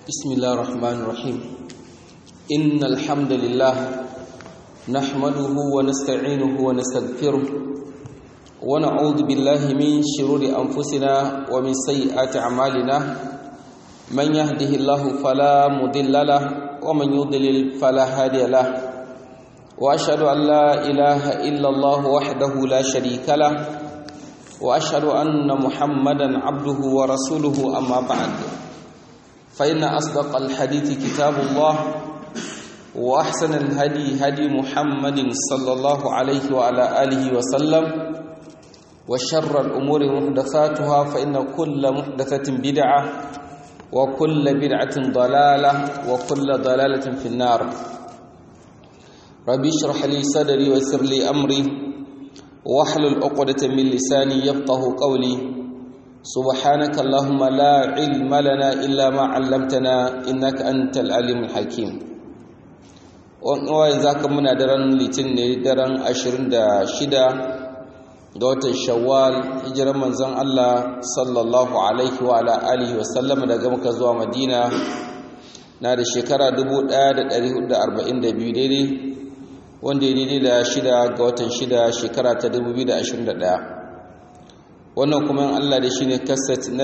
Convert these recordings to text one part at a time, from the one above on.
بسم الله الرحمن الرحيم إن الحمد لله نحمده ونستعينه ونستغفره ونعوذ بالله من شرور أنفسنا ومن سيئات أعمالنا من يهده الله فلا مضل له ومن يضلل فلا هادي له وأشهد أن لا إله إلا الله وحده لا شريك له وأشهد أن محمدا عبده ورسوله أما بعد فإن أصدق الحديث كتاب الله وأحسن الهدي هدي محمد صلى الله عليه وعلى آله وسلم وشر الأمور محدثاتها فإن كل محدثة بدعة وكل بدعة ضلالة وكل ضلالة في النار ربي اشرح لي صدري ويسر لي أمري واحلل عقدة من لساني يفقه قولي سبحانك اللهم لا علم لنا إلا ما علمتنا إنك أنت العليم الحكيم wa'in za ka muna daren litin ne daren 26 ga watan shawwal hijirar manzon Allah sallallahu alaihi wa ala alihi wa sallama daga muka zuwa madina na da shekara 1442 daidai wanda ya daidai da shida ga watan shida shekara ta 2021 wannan kuma Allah da shi ne kaset na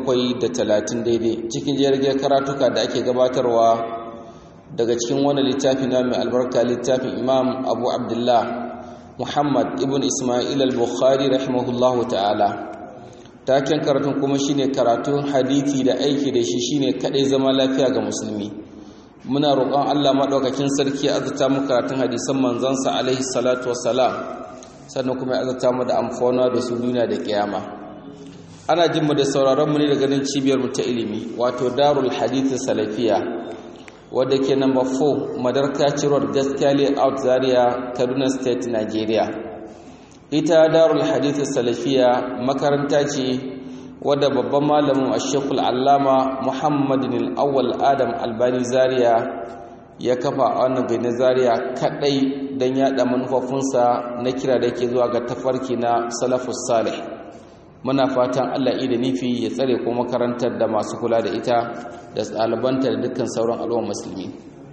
730 daidai cikin jirgin karatuka da ake gabatarwa daga cikin wani littafi na mai albarka littafin imam abu abdullah muhammad ibn ismail al-bukhari rahimahullahu ta'ala taken karatun kuma shine karatun hadithi da aiki da shi shine kadai zama lafiya ga musulmi muna roƙon Allah maɗaukakin sarki ya azata mu karatun hadisan manzansa alaihi salatu wassalam sannan kuma ya azata mu da amfana da su duniya da kiyama ana jin mu da sauraron mu ne daga nan cibiyar mu ta ilimi wato darul hadith salafiya wadda ke number 4 madarka cirwar gaskiya layout zaria kaduna state nigeria ita darul hadith salafiya makaranta ce wadda babban malamin ashekul allama muhammadin al'awwal adam albani zaria ya kafa a wannan gani zaria kadai don yada manufofinsa na kira da ke zuwa ga tafarki na salafus salih muna fatan allah da nufi ya tsare ko makarantar da masu kula da ita da ɗalibanta da dukkan sauran al'ummar musulmi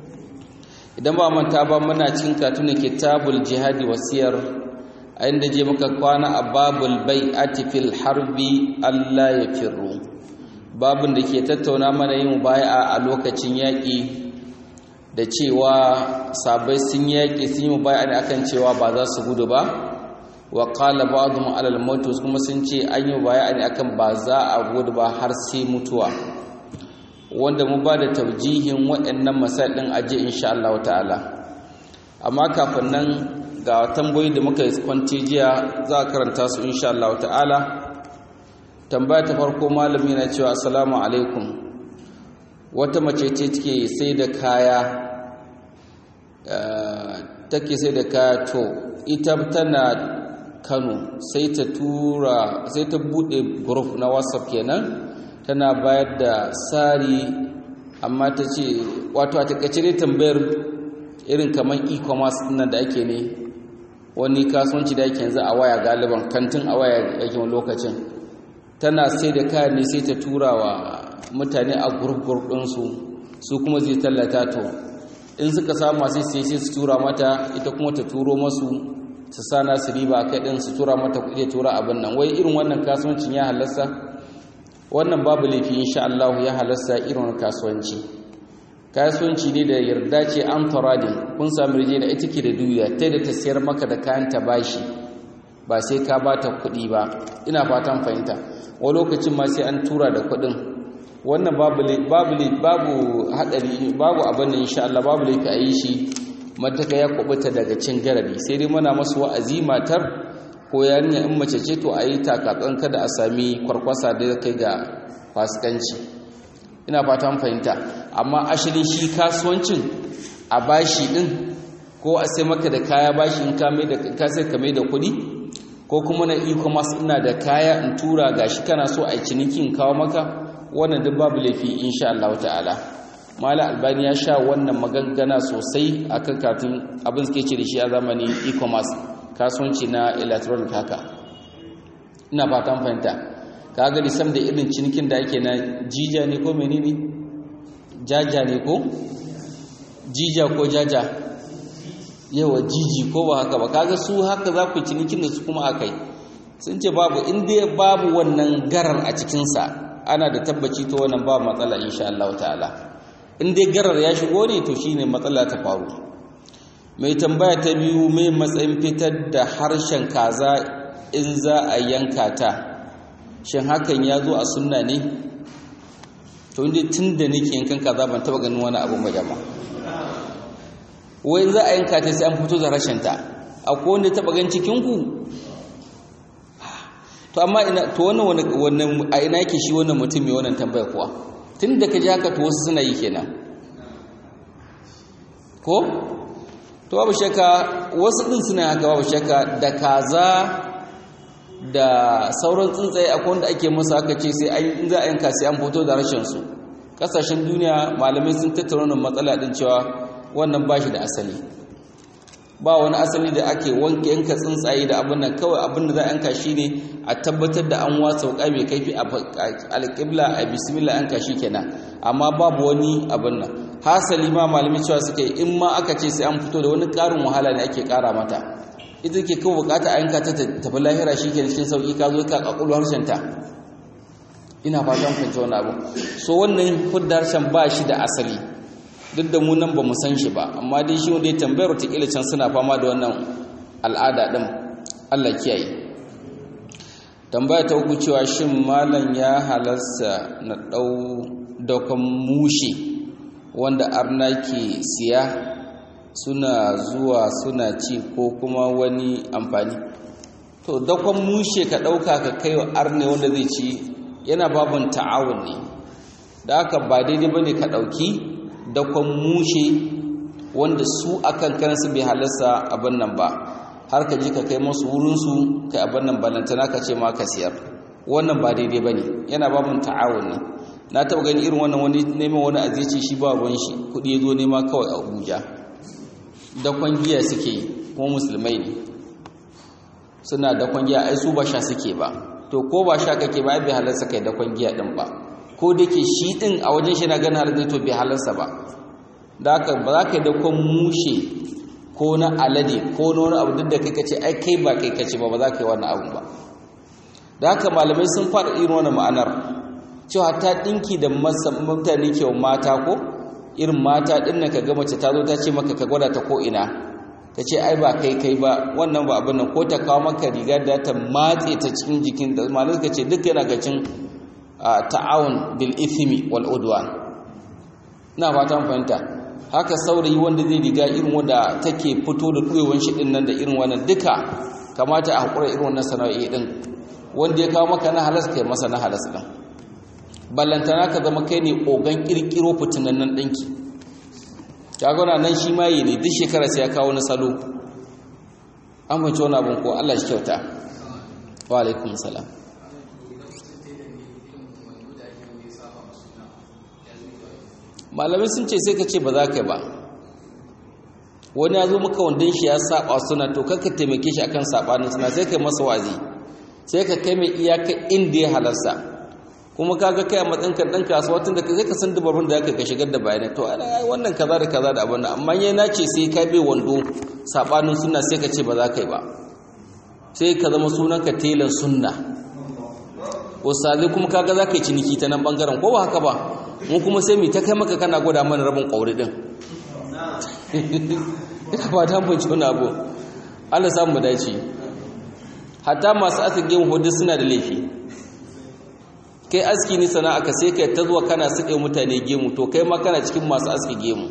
idan ba manta ba muna cin katuna kitabul jihadi wasiyar a inda je muka kwana a babul bai atifil harbi Allah ya firru babun da ke tattauna mana yin baya a lokacin yaƙi da cewa sabai sun yaƙi sun yi baya ne akan cewa ba za su gudu ba wa qala ba'dhum alal maut kuma sun ce an yi baya ne akan ba za a gudu ba har sai mutuwa wanda mu ba da taujihin waɗannan masalin aje insha Allah ta'ala amma kafin nan ga tambayoyi da muka kwanci jiya za a karanta su insha Allah ta'ala tambaya ta farko malami na cewa assalamu alaikum wata mace ce take sai da kaya take sai da kaya to ita tana Kano sai ta tura sai ta bude group na WhatsApp kenan tana bayar da sari amma ta ce wato a takaice dai tambayar irin kamar e-commerce nan da ake ne wani kasuwanci da yake yanzu a waya galiban kantin a waya yake wani lokacin tana sai da kayan ne sai ta tura wa mutane a gurgur ɗinsu su kuma zai tallata to in suka samu masu sai sai su tura mata ita kuma ta turo masu su sa nasu riba kai ɗin su tura mata kuɗi tura abin nan wai irin wannan kasuwancin ya halasta wannan babu laifi insha Allah ya halasta irin kasuwanci kasuwanci ne da yarda ce an faradin kun sami rije da ita ke da duya ta da ta siyar maka da kayan ta bashi ba sai ka ba ta kuɗi ba ina fatan fahimta wani lokacin ma sai an tura da kuɗin wannan babu babu haɗari babu abin da insha Allah babu laifi a yi shi mataka ya kubuta daga cin garabi sai dai muna masu wa'azi matar ko yarinya in mace ce to a yi takatsan kada a sami kwarkwasa da kai ga fasikanci ina fatan fahimta amma asali shi kasuwancin a bashi din ko a sai maka da kaya bashi in ka mai da ka sai ka mai da kuɗi ko kuma na e-commerce ina da kaya in tura gashi kana so a ciniki in kawo maka wannan duk babu laifi insha Allah ta'ala mala albani ya sha wannan magangana sosai akan katun abin suke ce da shi a zamanin e-commerce kasuwanci na electronic haka ina fatan fahimta kaga lisam da irin cinikin da ake na jija ne ko menene jaja ne ko jija ko jaja yawa jiji ko ba haka ba kaga su haka za ku cinikin da su kuma akai sun ce babu inda babu wannan garar a cikinsa ana da tabbaci to wannan ba matsala insha Allah ta'ala in dai garar ya shigo ne to shine matsala ta faru mai tambaya ta biyu mai matsayin fitar da harshen kaza in za a yanka ta shin hakan ya zo a sunna ne to inda tun da nake yankan kaza ban taba ganin wani abu mai jama wai za a yanka ta sai an fito da harshen ta akwai wanda taba gan cikin ku to amma ina to wannan wannan a ina yake shi wannan mutum mai wannan tambaya kuwa tun da ka ji haka to wasu suna yi kenan ko to babu shakka wasu din suna haka babu shakka da kaza da sauran tsuntsaye akwai wanda ake masa aka ce sai an za a yanka sai an fito da rashin su kasashen duniya malamai sun tattauna wannan matsala din cewa wannan ba shi da asali ba wani asali da ake wanke yanka tsuntsaye da abin nan kawai abin da za a yanka shi ne a tabbatar da an wasa wuka mai kaifi a alƙibla a bismillah yanka shi kenan amma babu wani abin nan hasali ma malamai cewa suka yi in ma aka ce sai an fito da wani ƙarin wahala ne ake ƙara mata ita ke kawai bukata a yanka ta tafi lahira shi ke cikin sauƙi ka zo ka ƙaƙulu harshen ta ina fatan fahimci wani abu so wannan fudda harshen ba shi da asali duk da mu nan ba mu san shi ba amma dai shi wanda ya tambayar wataƙila can suna fama da wannan al'ada ɗin allah kiyaye tambaya ta uku cewa shin malam ya halarsa na ɗau daukan mushe wanda arna ke siya suna zuwa suna ci ko kuma wani amfani to dakon mushe ka ɗauka ka kai wa arne wanda zai ci yana babin ta'awun ne da haka ba daidai ba ne ka ɗauki dakon mushe wanda su akan kansu bai halarsa abin nan ba har ka ji ka kai masu wurinsu kai abin nan balantana ka ce ma ka siyar wannan ba daidai ba ne yana babin ta'awun ne na taɓa gani irin wannan wani neman wani azici shi ba ruwan shi kuɗi ya zo nema kawai a abuja dakon giya suke yi kuma musulmai ne suna dakon giya ai su ba sha suke ba to ko ba sha kake ba bai halarsa kai dakon giya din ba ko da ke shi din a wajen shi na ganin har zai to bai halarsa ba da haka ba za ka yi dakon mushe ko na alade ko na wani abu duk da kai kace ai kai ba kai kace ba ba za ka yi wannan abu ba da haka malamai sun fara irin wannan ma'anar cewa ta dinki da mutane ke mata ko irin mata din nan kaga mace ta zo ta ce maka ka gwada ta ko ina ta ce ai ba kai kai ba wannan ba abin nan ko ta kawo maka riga da ta matse ta cikin jikin da malamai suka ce duk yana gacin ta'awun bil ithmi wal udwan ina fatan fahimta haka saurayi wanda zai riga irin wanda take fito da duwewan shi din nan da irin wannan duka kamata a hakura irin wannan sana'o'i din wanda ya kawo maka na halas kai masa na halas din ballantana ka zama kai ne ogan kirkiro fitinannan ɗinki shagona nan shi maye ne duk shekara sai ya kawo na salo an mace wani abin ko allah shi kyauta wa alaikun salam malamai sun ce sai ka ce ba za ka ba wani ya zo maka wandon shi ya saba suna to kanka taimake shi akan sabanin suna sai ka masa wazi sai ka kai mai iyaka inda ya halarsa kuma kaga kai a matsayin kan dan kasuwa tunda kai ka san dabarun da ka shigar da bayanai to ana ai wannan kaza da kaza da abin nan amma yayin nace sai ka bai wando sabanin sunna sai ka ce ba za ka yi ba sai ka zama sunan ka telan sunna ustazai kuma kaga za ka yi ciniki ta nan bangaren ko ba haka ba mu kuma sai mu ta kai maka kana gwada mana rabin kauri din ina fata mun ci wani abu Allah samu mu dace hatta masu asige hudu suna da laifi kai aski ni sana'a ka sai kai ta zuwa kana suke mutane gemu to kai ma kana cikin masu aski gemu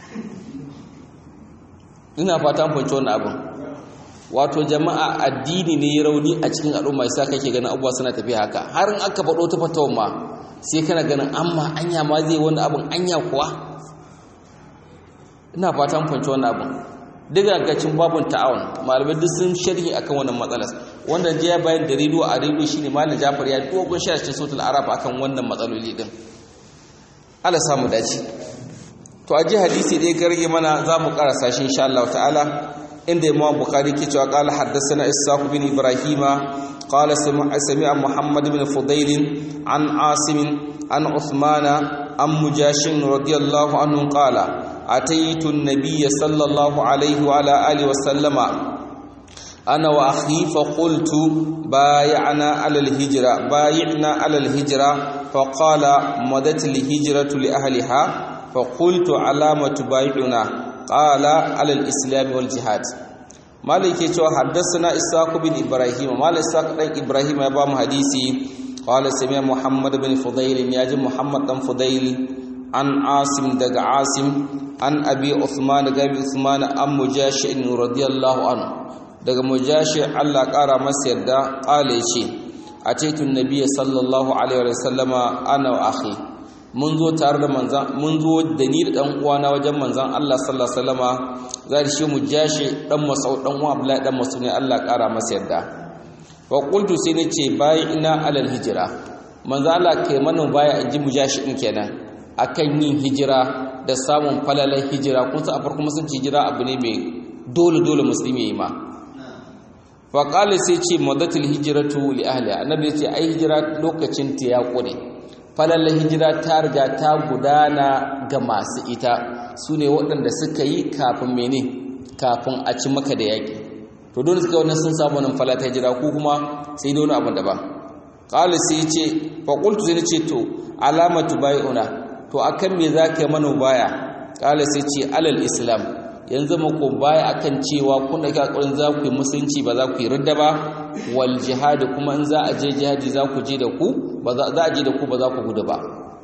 ina fata mun fahimci wannan abin wato jama'a addini ne rauni a cikin al'umma yasa kake ganin abubuwa suna tafiya haka har in aka faɗo ta fatawan ma sai kana ganin amma anya ma zai wani abin anya kuwa ina fata mun fahimci wannan abin daga gacin babun ta'awun malamai duk sun sharhi akan wannan matsalar wanda je ya bayan da rediyo a rediyo shine malam Jafar ya dogon shi cikin sautul arab akan wannan matsaloli din Allah samu dace to aji hadisi dai garge mana za mu karasa shi insha Allah ta'ala inda Imam Bukhari ke cewa qala haddathana Ishaq bin Ibrahima qala sami'a Muhammad bin Fudail an Asim an Uthmana عن مجاش رضي الله عنه قال أتيت النبي صلى الله عليه وعلى آله وسلم أنا وأخي فقلت بايعنا على الهجرة بايعنا على الهجرة فقال مدت الهجرة لأهلها فقلت على ما تبايعنا قال على الإسلام والجهاد مالك يتوى حدثنا إساق بن إبراهيم مال إساق بن إبراهيم يبام حديثي قال سمع محمد بن فضيل ياجي محمد بن فضيل عن عاصم دق عاصم عن أبي عثمان قابي عثمان أم مجاشع رضي الله عنه daga mujashi Allah ƙara masa yarda ƙale ce a taitun nabiya sallallahu alaihi wa sallama ana wa akhi mun zo tare da manzan mun zo da ni da dan uwana wajen manzan Allah sallallahu alaihi wasallama zai shi mujashi dan masau dan uwa Abdullahi dan masu ne Allah ƙara masa yarda wa qultu sai ne ce bai ina alal hijira manzan Allah kai mana baya inji mujashi din kenan akan yin hijira da samun falalar hijira kun sa a farko musulunci hijira abu ne mai dole dole musulmi yi ma faƙali sai ce madatul hijiratu li ahliya annabi ya ce ai hijira lokacin ta ya ƙure falalar hijira ta riga ta gudana ga masu ita su ne waɗanda suka yi kafin mene kafin a ci maka da yaƙi to dole suka wannan sun samu wannan falata hijira ko kuma sai da wani abu daban ƙali sai ya ce faƙultu sai ce to alamatu bai'una to akan me za ka yi mana baya ƙali sai ce alal islam yanzu muku baya akan cewa kun da kakurin za ku yi musulunci ba za ku yi ridda ba wal jihadi kuma in za a je jihadi za ku je da ku ba za a je da ku ba za ku gudu ba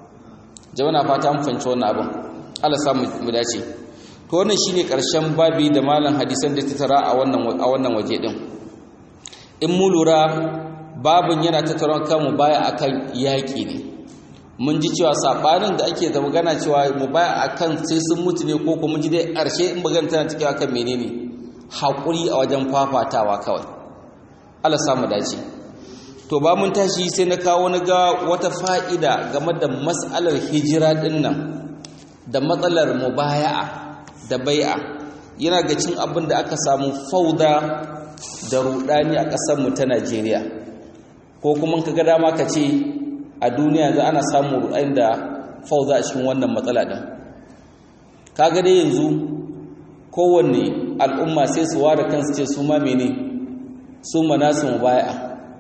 jama'a fata mun fanci wannan abin Allah samu mu dace to wannan shine karshen babi da malam hadisan da ta tara a wannan a wannan waje din in mu lura babin yana tattara kanmu baya akan yaki ne mun ji cewa sabanin da ake da magana cewa mu baya akan sai sun mutu ne ko kuma ji dai ƙarshe in magana tana cikin akan menene haƙuri a wajen fafatawa kawai Allah samu dace to ba mun tashi sai na kawo na ga wata fa'ida game da mas'alar hijira din nan da matsalar mubaya'a da bai'a yana ga cin abin da aka samu fauda da rudani a ƙasar mu ta Najeriya ko kuma ka ga dama ka ce a duniya yanzu ana samun ru'ayin da fauza a cikin wannan matsala ɗin kaga dai yanzu kowanne al'umma sai su ware kansu ce su ma mene su manasu mubaya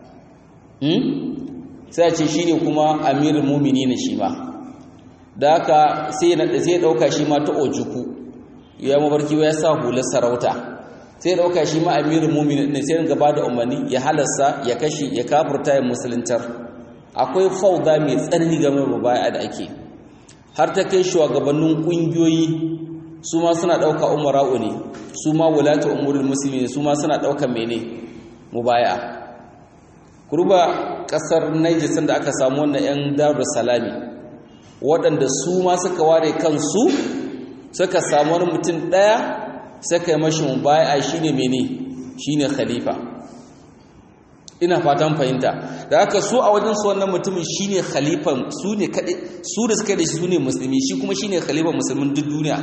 sai a ce shi ne kuma amirin mumini na shi ma da haka sai ya ɗauka shi ma ta ojuku ya mabarki ya sa hular sarauta sai ya ɗauka shi ma amirin mumini ne sai gaba da umarni ya halasta ya kashe ya kafurta ya musuluntar akwai fauda mai tsanani game da baya da ake har ta kai shugabannin kungiyoyi su ma suna ɗauka umara'u ne su ma wulata umurul musulmi ne su ma suna ɗauka mene mubaya kurba ƙasar Niger sanda aka samu wannan 'yan darul salami waɗanda su ma suka ware kansu suka samu wani mutum ɗaya suka yi mashi mubaya shine mene shine khalifa ina fatan fahimta da haka su a wajen su wannan mutumin shine khalifan su ne kade su da suka da shi sune musulmi shi kuma shine khalifan musulmin duk duniya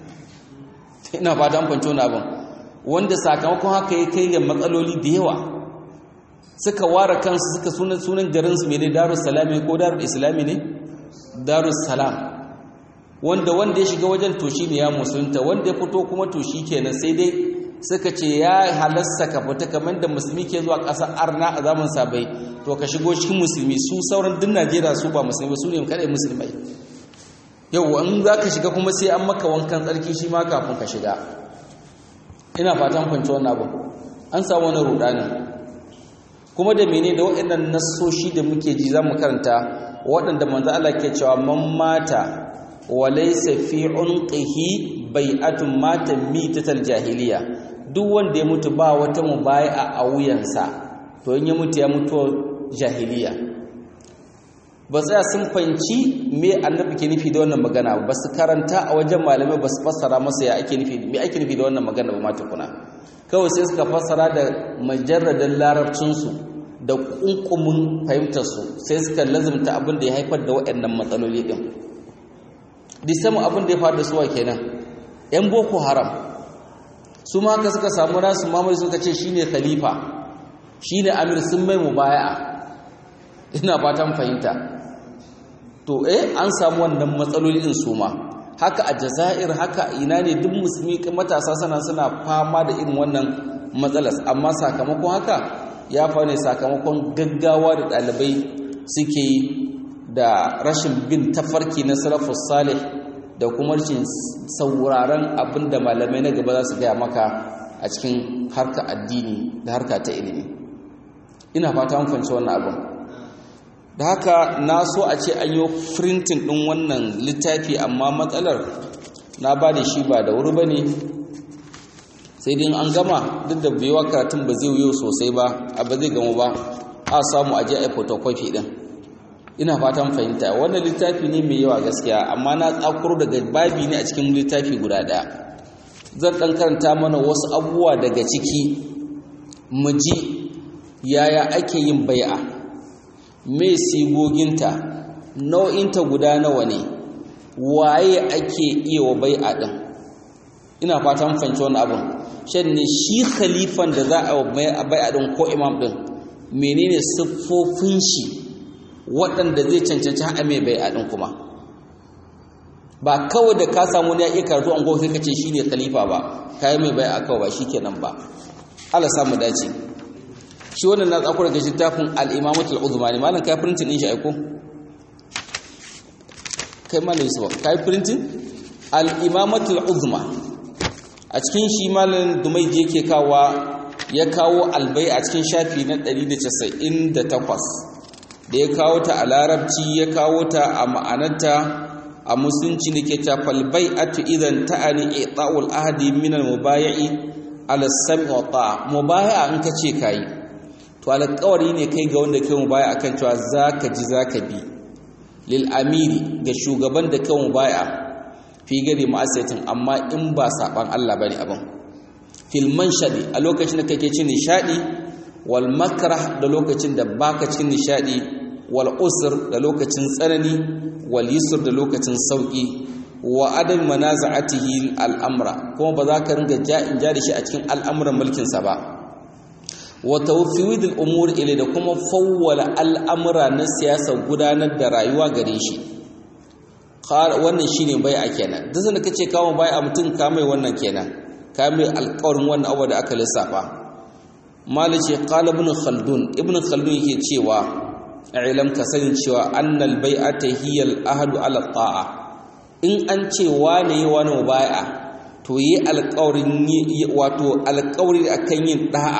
ina fatan fahimta wannan abin wanda sakamakon haka ya kai ga matsaloli da yawa suka ware kansu suka sunan sunan garin su mene darus salami ko darul islami ne darus salam wanda wanda ya shiga wajen to shine ya musulunta wanda ya fito kuma to kenan sai dai suka ce ya halasta ka fita kamar da musulmi ke zuwa ƙasar arna a zaman sabai to ka shigo cikin musulmi su sauran duk najeriya su ba musulmi su ne kadai musulmai yau an za ka shiga kuma sai an maka wankan tsarki shi ma kafin ka shiga ina fatan kwanci wannan abu an samu wani rudani kuma da mene da waɗannan nassoshi da muke ji za mu karanta waɗanda manzo Allah ke cewa man mata wa laysa fi unqihi bai'atun mata mitatal jahiliya duk wanda ya mutu ba wata mubai'a a wuyansa to in ya mutu ya mutu jahiliya ba tsaya sun fanci me annabi ke nufi da wannan magana ba su karanta a wajen malamai ba su fassara masa ya ake nufi me ake nufi da wannan magana ba ma tukuna kawai sai suka fassara da majarradin larabcinsu da kunkumin fahimtarsu sai suka lazumta abin da ya haifar da waɗannan matsaloli ɗin disamu abin da ya faru da suwa kenan yan boko haram su ma haka suka samu nasu mamari suka ce shine khalifa shine amir sun mai mubaya'a ina fatan fahimta to eh an samu wannan matsaloli din su ma haka a jazair haka ina ne duk musulmi matasa sana suna fama da irin wannan matsalas amma sakamakon haka ya faru ne sakamakon gaggawa da ɗalibai suke yi da rashin bin tafarki na salafus salih da kuma rashin sauraron abin da malamai na gaba za su gaya maka a cikin harka addini da harka ta ilimi ina fata mun fahimci wannan abin da haka na so a ce an yi printing ɗin wannan littafi amma matsalar na ba da shi ba da wuri ba ne sai dai an gama duk da baiwa karatun ba zai wuyo sosai ba a ba zai gamu ba a samu a je a photocopy din ina fatan fahimta wannan littafi ne mai yawa gaskiya amma na tsakuro daga babi ne a cikin littafi guda ɗaya zan ɗan karanta mana wasu abubuwa daga ciki mu ji yaya ake yin bai'a mai sigoginta nau'inta guda nawa ne waye ake iya wa bai'a ɗin ina fatan fahimci wani abin shan ne shi khalifan da za a bai'a ɗin ko imam ɗin menene siffofin shi waɗanda zai cancanci haɗa mai bai'a ɗin kuma ba kawai da ka samu ne ya iya karatu an gobe sai ka ce shi ne khalifa ba ka yi mai bai'a kawai ba shi kenan ba Allah samu dace shi wannan na tsakura ga littafin al-imamatul uzma ne malam kai printing din shi aiko kai malam yusuf kai printing al-imamatul uzma a cikin shi malam dumaiji yake kawa ya kawo albai a cikin shafi na 198 da ya kawo ta a larabci ya kawo ta a ma'anarta a musulunci da ke ta falbai atu idan ta'ani ita'ul ahadi min al-mubayi'i ala sam'i wa ta'a mubayi'a in ka ce kai to alƙawari ne kai ga wanda kai mubaya akan cewa zaka ji zaka bi lil amiri ga shugaban da kai mubaya fi gari ma'asiyatin amma in ba saban Allah bane abin fil manshadi a lokacin da kake cin nishadi wal makrah da lokacin da baka cikin nishadi wal usr da lokacin tsanani wal yusr da lokacin sauki wa adam manaza'atihi al amra kuma ba za ka ringa ja'in ja da shi a cikin al'amuran mulkin sa ba wa tawfid al umur ila da kuma fawwala al'amura na siyasa gudanar da rayuwa gare shi wannan shine bai'a kenan duk sanda kace kawo bai'a mutum ka mai wannan kenan ka mai alƙawarin wannan abu da aka lissafa malice qala ibn khaldun ibn khaldun yake cewa ilam ka sanin cewa annal bai'ata hiya al ahdu ala ta'a in an ce wane yi wani bai'a to yi alƙawarin wato alƙawari akan yin da'a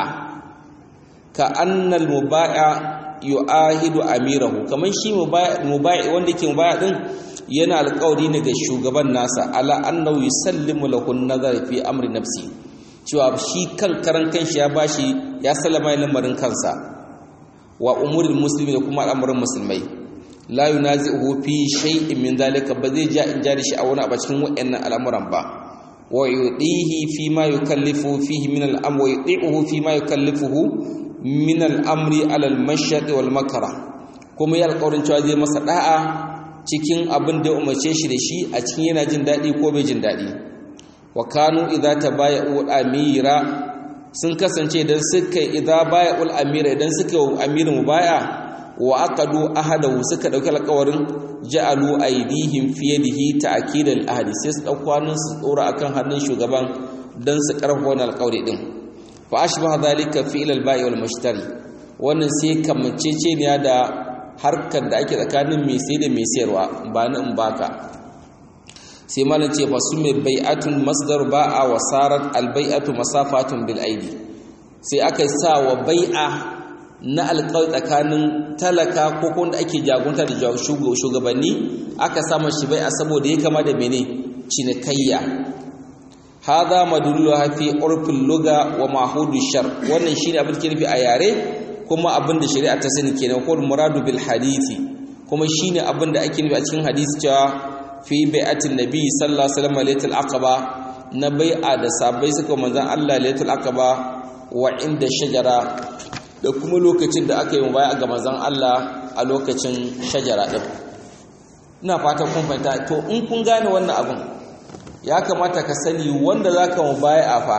ka annal mubai'a yu'ahidu amirahu kaman shi mubai wanda yake mubai'a din yana alƙawari ne ga shugaban nasa ala annahu yusallimu lahu an-nazar fi amri nafsi cewa shi kan karan kanshi ya bashi ya sallama lamarin kansa wa umuril muslimi da kuma al'amuran musulmai la yunazi'uhu fi shay'in min zalika ba zai ja in jari shi a wani a cikin wayannan al'amuran ba wa yudihi fi ma yukallifu fihi min al-amr wa yudihu fi ma yukallifuhu min al-amri ala al-mashyati wal makara kuma ya alƙawarin cewa zai masa da'a cikin abin da ya umarce shi da shi a cikin yana jin daɗi ko bai jin daɗi wa kanu idza tabaya'u amira sun kasance idan suka idza baya'ul amira idan suka yi amirin mubaya wa aqadu ahadahu suka dauki alƙawarin ja'alu aydihim fi yadihi ta'kid al-ahdi sai su dauko hannun su tsora akan hannun shugaban dan su karfafa wannan alƙawari din fa ashbaha dhalika fi al-ba'i wal mushtari wannan sai kamancece ne da harkar da ake tsakanin mai sai da mai sayarwa ba ni in baka sai malam ce fa sume bai'atun masdar ba'a wa sarat albai'atu masafatun bil aidi sai aka sa wa bai'a na alƙawari tsakanin talaka ko kuma da ake jagunta da shugabanni aka sama shi bai'a saboda ya kama da mene cinikayya hadha madullu fi urfil luga wa mahudu shar wannan shine abin da nufi a yare kuma abin da shari'a ta sani kenan ko muradu bil hadisi kuma shine abin da ake nufi a cikin hadisi cewa fi bai'atin nabi sallallahu alaihi wasallam laylatul aqaba na bai'a da sabai suka manzon Allah laylatul aqaba wa inda shajara da kuma lokacin da aka yi bai'a ga manzon Allah a lokacin shajara din ina fatan kun fahimta to in kun gane wannan abin ya kamata ka sani wanda zaka mu bai'a fa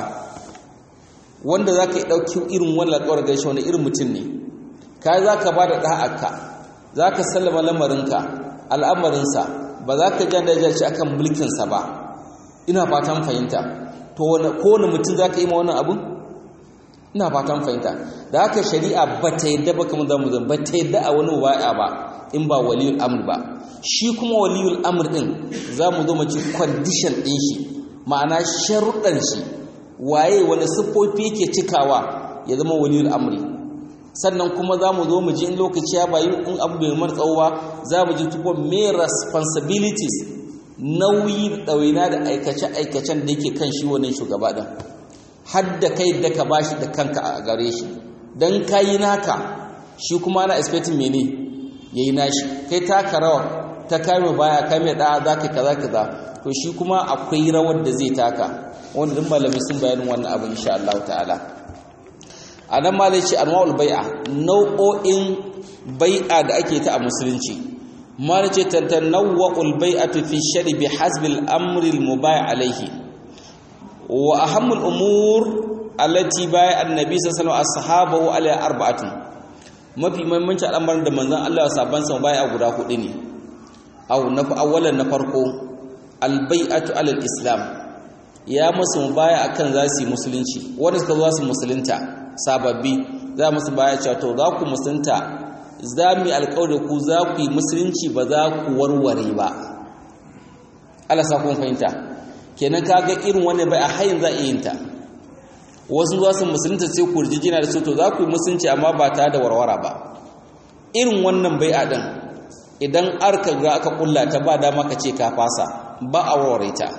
wanda zaka dauki irin wannan alƙawarin gaishe wani irin mutum ne kai zaka bada da'arka zaka sallama lamarinka al'amarinsa ba za ka jan da shi akan mulkinsa ba ina fatan fahimta to kowane mutum za ka yi ma wannan abin ina fatan fahimta da haka shari'a ba ta yadda ba kamar zamu zan ba ta yadda a wani waya ba in ba waliyul amr ba shi kuma waliyul amr din za mu zo mu ci condition din shi ma'ana sharuɗan shi waye wani siffofi yake cikawa ya zama waliyul amri sannan kuma za mu zo mu ji in lokaci ya bayi in abu bai mar tsawo ba za mu ji tuko me responsibilities nauyi ɗawaina da aikace-aikacen da yake kan shi wannan shugaba ɗin har da kai da ka bashi da kanka a gare shi don ka yi naka shi kuma na expecting mene ya yi nashi kai taka rawar ta kame baya kame ɗaya za ka kaza kaza to shi kuma akwai rawar da zai taka wanda duk malamai sun bayanin wannan abu insha Allah ta'ala a nan malai ce anwa'ul bai'a nau'o'in bai'a da ake ta a musulunci malai ce tantanawwa'ul bai'atu fi shari bi hasbil amri al-mubai' alayhi wa ahammul umur allati bai'a annabi sallallahu alaihi wasallam ashabahu alaiha arba'atun mafi muhimmanci al'amarin da manzon Allah ya saban sa bai'a guda hudu ne aw na awwalan na farko al-bai'atu alal islam ya musu baya akan za su yi musulunci wanda suka zo su musulunta sababbi za musu baya cewa to za ku musulunta za mu yi alƙawari ku za ku yi musulunci ba za ku warware ba Allah sa kun fahimta kenan kaga irin wannan bai a hayin za a yin ta wasu za su musulunta sai ku rijina da su to za ku yi musulunci amma ba tare da warwara ba irin wannan bai a din idan arka ga aka kulla ta ba dama ka ce ka fasa ba a warware ta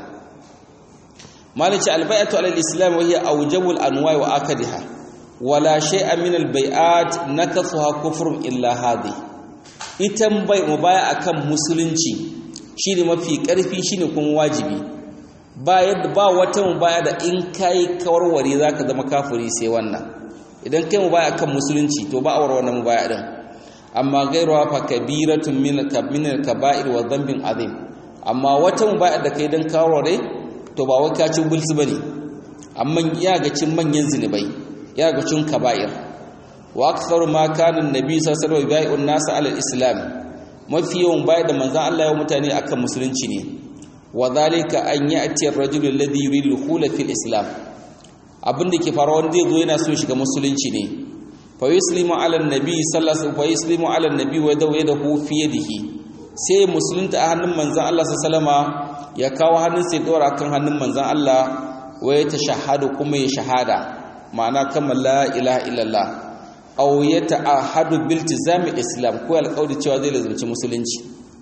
malice albay'atu alal islam wa hiya awjabul anwa'i wa akadiha wala shay'a min albay'at nakathuha kufrun illa hadi itan bai mubaya akan musulunci shine mafi karfi shine kuma wajibi ba yadda ba wata mubaya da in kai kawarware zaka zama kafiri sai wannan idan kai mubaya akan musulunci to ba awar wannan mubaya din amma gairuwa fa kabiratun min al-kaba'ir wa dhanbin azim amma wata mubaya da kai dan kawarware to ba wai kacin bulsu bane amma ya ga cin manyan zinubai ya ga cin kaba'ir wa aktharu ma kana annabi sallallahu alaihi wasallam nas ala islam mafi yawan bai da manzon Allah ya mutane akan musulunci ne wa zalika an ya'ti ar-rajul alladhi yuridu dukhula fil islam abin da ke faruwa wanda zai zo yana so shiga musulunci ne fa yuslimu ala annabi sallallahu alaihi wasallam fa yuslimu ala annabi wa yadahu fi yadihi sai musulunta a hannun manzon Allah sallallahu alaihi wasallama ya kawo hannun sai dora kan hannun manzan Allah waye ta shahadu kuma ya shahada ma'ana kama la ilaha illallah aw ya ta'ahadu bil tizami islam ko alƙawari cewa zai lazumci musulunci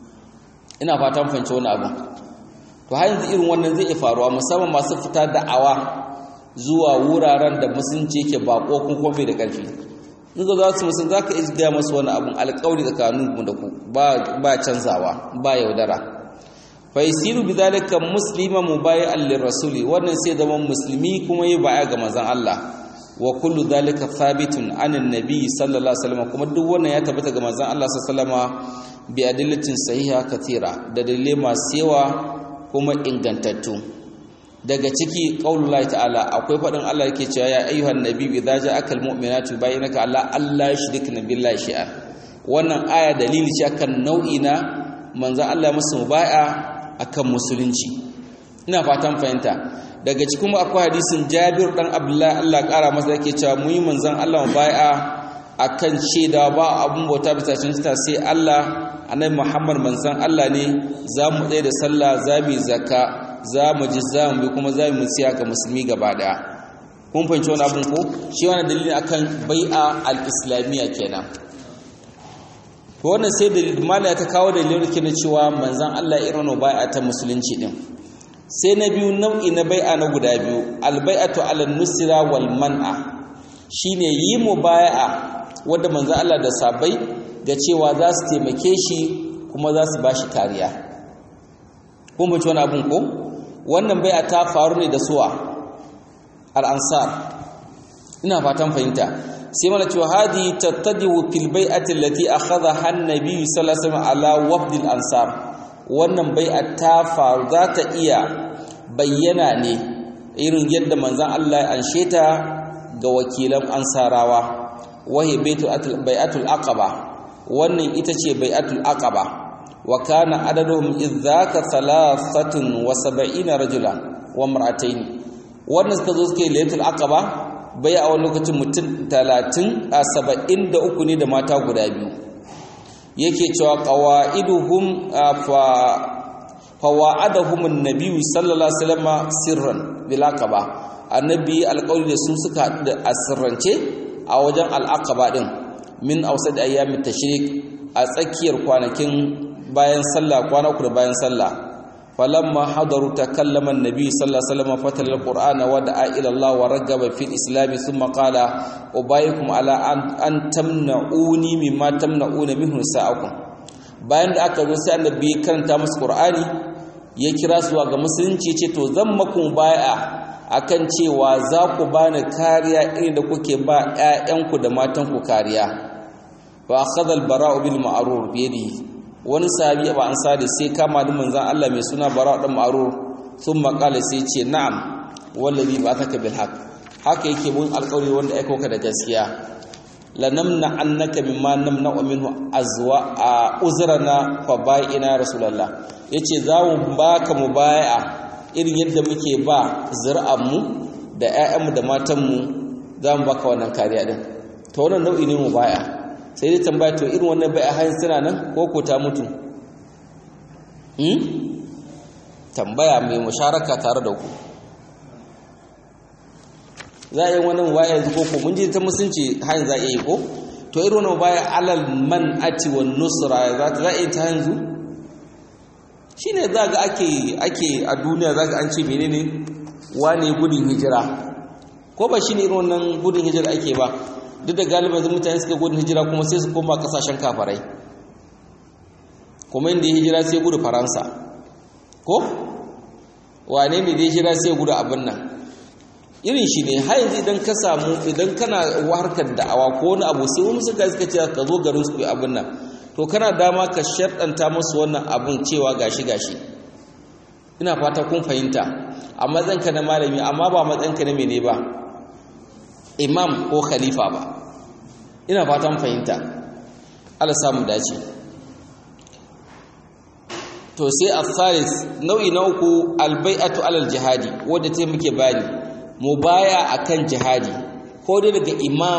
ina fatan fahimci wani abu to har yanzu irin wannan zai faruwa musamman masu fita da'awa zuwa wuraren da musulunci yake bako kun kuma bai da ƙarfi in ga za su musun za ka iya masu wani abun alƙawari tsakanin da ku ba canzawa ba yaudara faisiru bidhalika muslima mubayi'an lirrasuli wannan sai zaman musulmi kuma yi baya ga manzon Allah wa kullu dhalika thabitun anin nabi sallallahu alaihi wasallam kuma duk wannan ya tabbata ga manzon Allah sallallahu alaihi wasallam bi adillatin sahiha kathira da dalilai masu yawa kuma ingantattu daga ciki qaulullahi ta'ala akwai fadin Allah yake cewa ya ayyuhan nabi idza ja'aka almu'minatu bayyinaka alla alla yushrikna billahi shay'an wannan aya dalili ce akan nau'i na manzon Allah musu mubai'a akan musulunci ina fatan fahimta daga cikin akwai hadisin Jabir dan Abdullah Allah kara masa yake cewa mu yi manzon Allah bai'a akan shaida ba abun bauta bisa cinta sai Allah annabi Muhammad manzon Allah ne zamu tsaye da sallah zamu zakka zamu ji zamu bi kuma zamu siya ga musulmi gaba daya kun fahimci wannan abun ko shi wannan dalili akan bai'a al-islamiyya kenan to wannan sai da mala ta kawo dalilin da ke na cewa manzan Allah irin bai'a ta musulunci din sai na biyu nau'i na bai'a na guda biyu albai'atu ala nusra wal man'a shine yi mu bai'a wanda manzan Allah da sabai ga cewa za su taimake shi kuma za su bashi kariya kun bace wani abun ko wannan bai'a ta faru ne da suwa al-ansar ina fatan fahimta sai mana cewa hadi tattadiwu fil bai'ati allati akhadha an-nabi sallallahu alaihi wasallam ala wafd al-ansar wannan bai'a ta faru za ta iya bayyana ne irin yadda manzon Allah ya anshe ta ga wakilan ansarawa wahi bai'atul aqaba wannan ita ce bai'atul aqaba wa kana adaduhum idzaka thalathatun wa sab'ina rajula wa mar'atayn wannan suka zo suka yi laylatul aqaba bai a wani lokacin mutum 30 a 73 ne da mata guda biyu yake cewa qawaiduhum fa fawa'adahum an-nabi sallallahu alaihi wasallam sirran bil aqaba annabi alƙawli da su suka haɗu da asirrance a wajen al'aqaba din min ausad ayyamit tashrik a tsakiyar kwanakin bayan sallah kwana uku da bayan sallah falamma hadaru takallama an-nabi sallallahu alaihi wasallam fatala al-qur'ana wa da'a ila Allah wa raggaba fil islam thumma qala ubayyikum ala an tamna'uni mimma tamna'una minhu sa'akum bayan da aka zo sai annabi karanta musu qur'ani ya kira su ga musulunci ce to zan maku bai'a akan cewa za ku bani kariya irin da kuke ba ƴaƴanku da matanku kariya fa akhadha al-bara'u bil ma'rur bi yadihi wani sahabi ba ansari sai kama da manzon Allah mai suna bara'u dan ma'rur thumma qala sai ce na'am wallazi ba'athaka bil haqq haka yake mun alƙawari wanda ya kauka da gaskiya lanamna annaka mimma namna'u minhu azwa a uzrana fa bai'ina rasulullah yace za mu baka mubai'a irin yadda muke ba zuri'anmu da 'ya'yanmu da matanmu za mu baka wannan kariya din to wannan nau'i ne mubai'a sai dai tambaya to irin wannan bai'a hayin suna nan ko ko ta mutu hmm tambaya mai musharaka tare da ku za a yi wani waya yanzu ko ko mun ji ta musunci hayin za a yi ko to irin wannan baya alal man ati wan nusra za ta yi ta yanzu shine za ga ake ake a duniya za ga an ce menene wane gudun hijira ko ba shine irin wannan gudun hijira ake ba duk da galiban zai mutane suka gudun hijira kuma sai su koma kasashen kafarai kuma inda ya hijira sai gudu faransa ko wane ne da ya hijira sai gudu abin nan irin shi ne har yanzu idan ka samu idan kana harkar da'awa ko wani abu sai wani suka suka ce ka zo garin su abin nan to kana dama ka sharɗanta musu wannan abun cewa gashi gashi ina fata kun fahimta a matsayinka na malami amma ba matsayinka na mene ba imam ko khalifa ba ina fatan fahimta Allah samu dace to sai al-thalith nau'i na uku al-bai'atu alal jihadi wanda ta muke bani mubaya akan jihadi ko dai daga imam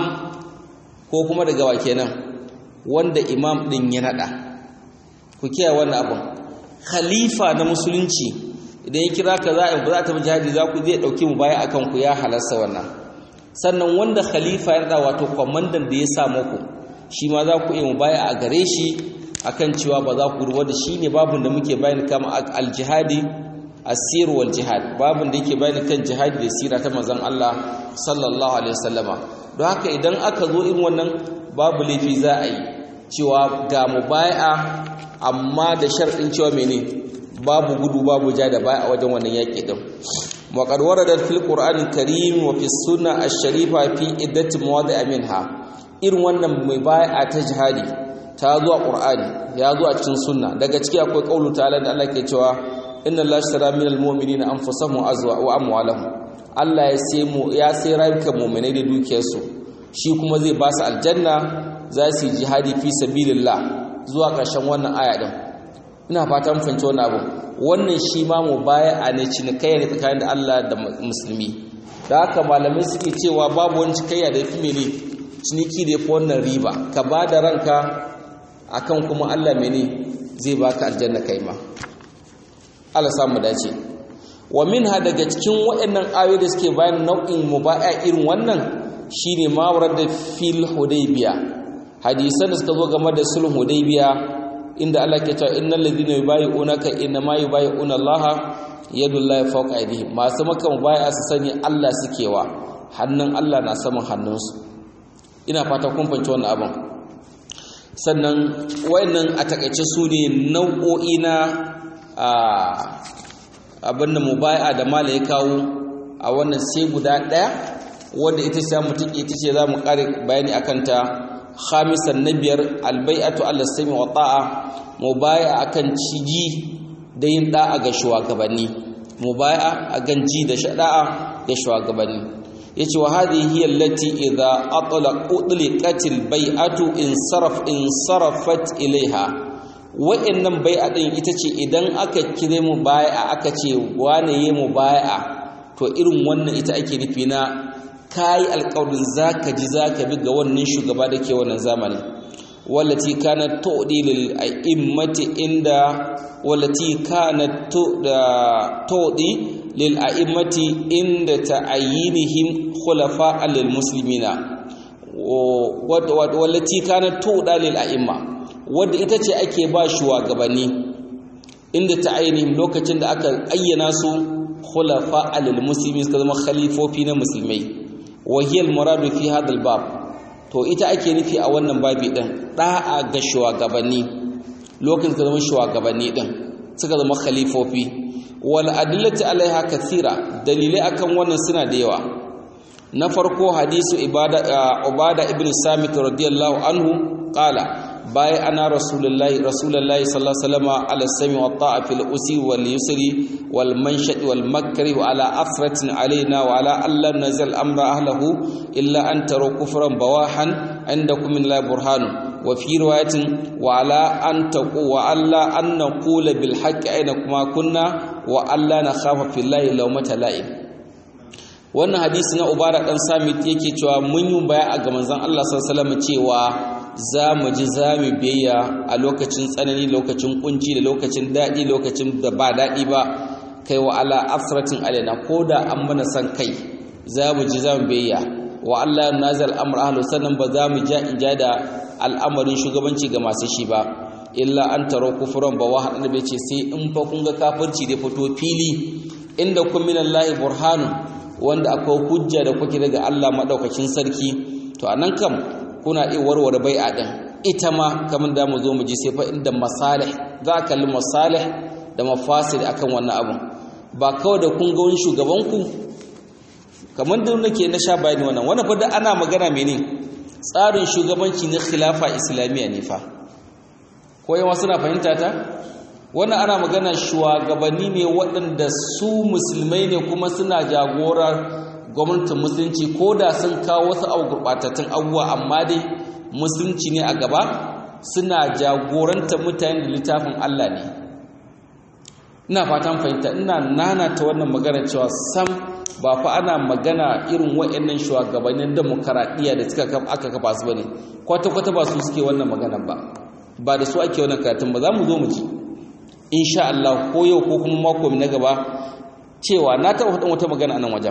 ko kuma daga wa kenan wanda imam din ya nada ku kiyaye wannan abun khalifa na musulunci idan ya kira ka za a za ta jihadi za ku zai dauki mubaya akan ku ya halarsa wannan sannan wanda khalifa ya nada wato kwamandan da ya sa muku shi ma za ku yi mubaya a gare shi akan cewa ba za ku ruwa da shi ne babun da muke bayani kama al-jihadi asir wal jihad babun da yake bayani kan jihadi da sira ta manzon Allah sallallahu alaihi wasallama don haka idan aka zo irin wannan babu laifi za a yi cewa ga mubai'a amma da sharɗin cewa mene babu gudu babu ja da baya a wajen wannan yaƙi din وقد ورد في القرآن الكريم وفي السنة الشريفة في عدة مواضع منها irin wannan mai baya ta jihadi ta zuwa qur'ani ya zuwa cikin sunna daga ciki akwai qaulu ta'ala da Allah ke cewa inna allaha ashtara minal mu'minina anfusahum azwa wa amwalahum Allah ya sai mu ya sai rayukan mu'minai da dukiyarsu shi kuma zai ba su aljanna za su yi jihadi fi sabilillah zuwa ƙarshen wannan aya din ina fata mun fahimci wannan abu wannan shi ma mu baya a ne cinikayya ne tsakanin da Allah da musulmi da haka malamai suke cewa babu wani cikayya da yafi mene ciniki da yafi wannan riba ka ba da ranka akan kuma Allah mene zai baka aljanna kai ma Allah samu dace wa minha daga cikin waɗannan ayoyi da suke bayan nau'in mubaya irin wannan shine ma da fil hudaybiya hadisan da suka zo game da sulh hudaybiya inda Allah ke cewa innal ladina yubayyi'unaka inma yubayyi'una Allah yadullahi fawqa aydihim masu maka mubaya su sani Allah suke wa hannun Allah na saman hannunsu ina fata kun fahimci wannan abin sannan wayannan a takaice su ne nau'o'i na abin da mubaya da mala ya kawo a wannan sai guda ɗaya wanda ita ce mu take ita ce za mu ƙare bayani akan ta khamisan na biyar albai'atu ala sami wa ta'a mubaya akan ciji da yin da'a ga shugabanni mubaya akan ji da shada'a ga shugabanni yace wa hadhihi hiya allati idha atlaq utliqat albai'atu in saraf in sarafat ilaiha wa'annan bai'a din ita ce idan aka kire mu bai'a aka ce wane yi mu bai'a to irin wannan ita ake nufi na kayi alƙawarin zaka ji zaka bi ga wannan shugaba da ke wannan zamani wallati kanat tu'di lil a'immati inda wallati kanat tu'di lil a'immati inda ta'ayyinihim khulafa lil muslimina wallati kanat tu'da lil a'imma wadda ita ce ake ba shugabanni inda ta'ayyinihim lokacin da aka ayyana su khulafa lil muslimin suka zama khalifofi na musulmai wa hiya al muradu fi hadha al bab to ita ake nufi a wannan babi din da'a ga shugabanni lokacin da zama shugabanni din suka zama khalifofi wal adillati alaiha kathira dalilai akan wannan suna da yawa na farko hadisu ibada ubada ibn samit radiyallahu anhu qala bai ana rasulullahi rasulullahi sallallahu alaihi wasallam ala sami wa ta'a fil usi wal yusri wal manshati wal makri wa ala afratin alaina wa ala alla nazal amra ahlihi illa an taru kufran bawahan indakum min la burhan wa fi riwayatin wa ala an taqu wa alla an naqula bil haqqi aina kuma kunna wa alla nakhafa fillahi lawmata la'im wannan hadisi na ubara dan samit yake cewa mun yi baya a ga manzon Allah sallallahu alaihi wasallam cewa za mu ji za mu biyayya a lokacin tsanani lokacin kunci da lokacin daɗi lokacin da ba daɗi ba kai wa ala afratin alaina ko da an mana san kai za mu ji za mu biyayya wa Allah nazal amr ahlu sannan ba za mu ja in ja da al'amarin shugabanci ga masu shi ba illa an taro kufuran ba wa haɗa bai ce sai in fa kun ga kafirci da fito fili inda kun minallahi burhanu wanda akwai hujja da kuke daga Allah madaukakin sarki to anan kam kuna iya warware bai'a din ita ma kamar da mu zo mu ji sai fa inda masalih za ka kalli masalih da mafasid akan wannan abun ba kawai da kun ga wani shugaban ku kamar da nake na sha bayani wannan wannan fa da ana magana mene tsarin shugabanci na khilafa islamiyya ne fa ko yawa suna fahimta ta wannan ana magana shugabanni ne waɗanda su musulmai ne kuma suna jagorar gwamnatin musulunci ko da sun kawo wasu abu gurɓatattun abubuwa amma dai musulunci ne a gaba suna jagorantar mutane da littafin Allah ne ina fatan fahimta ina nanata wannan magana cewa sam ba fa ana magana irin waɗannan shugabannin demokaradiyya da suka aka kafa su bane kwata-kwata ba su suke wannan magana ba ba da su ake wannan karatun ba za mu zo mu ji insha Allah ko yau ko kuma mako na gaba cewa na taɓa faɗin wata magana a nan wajen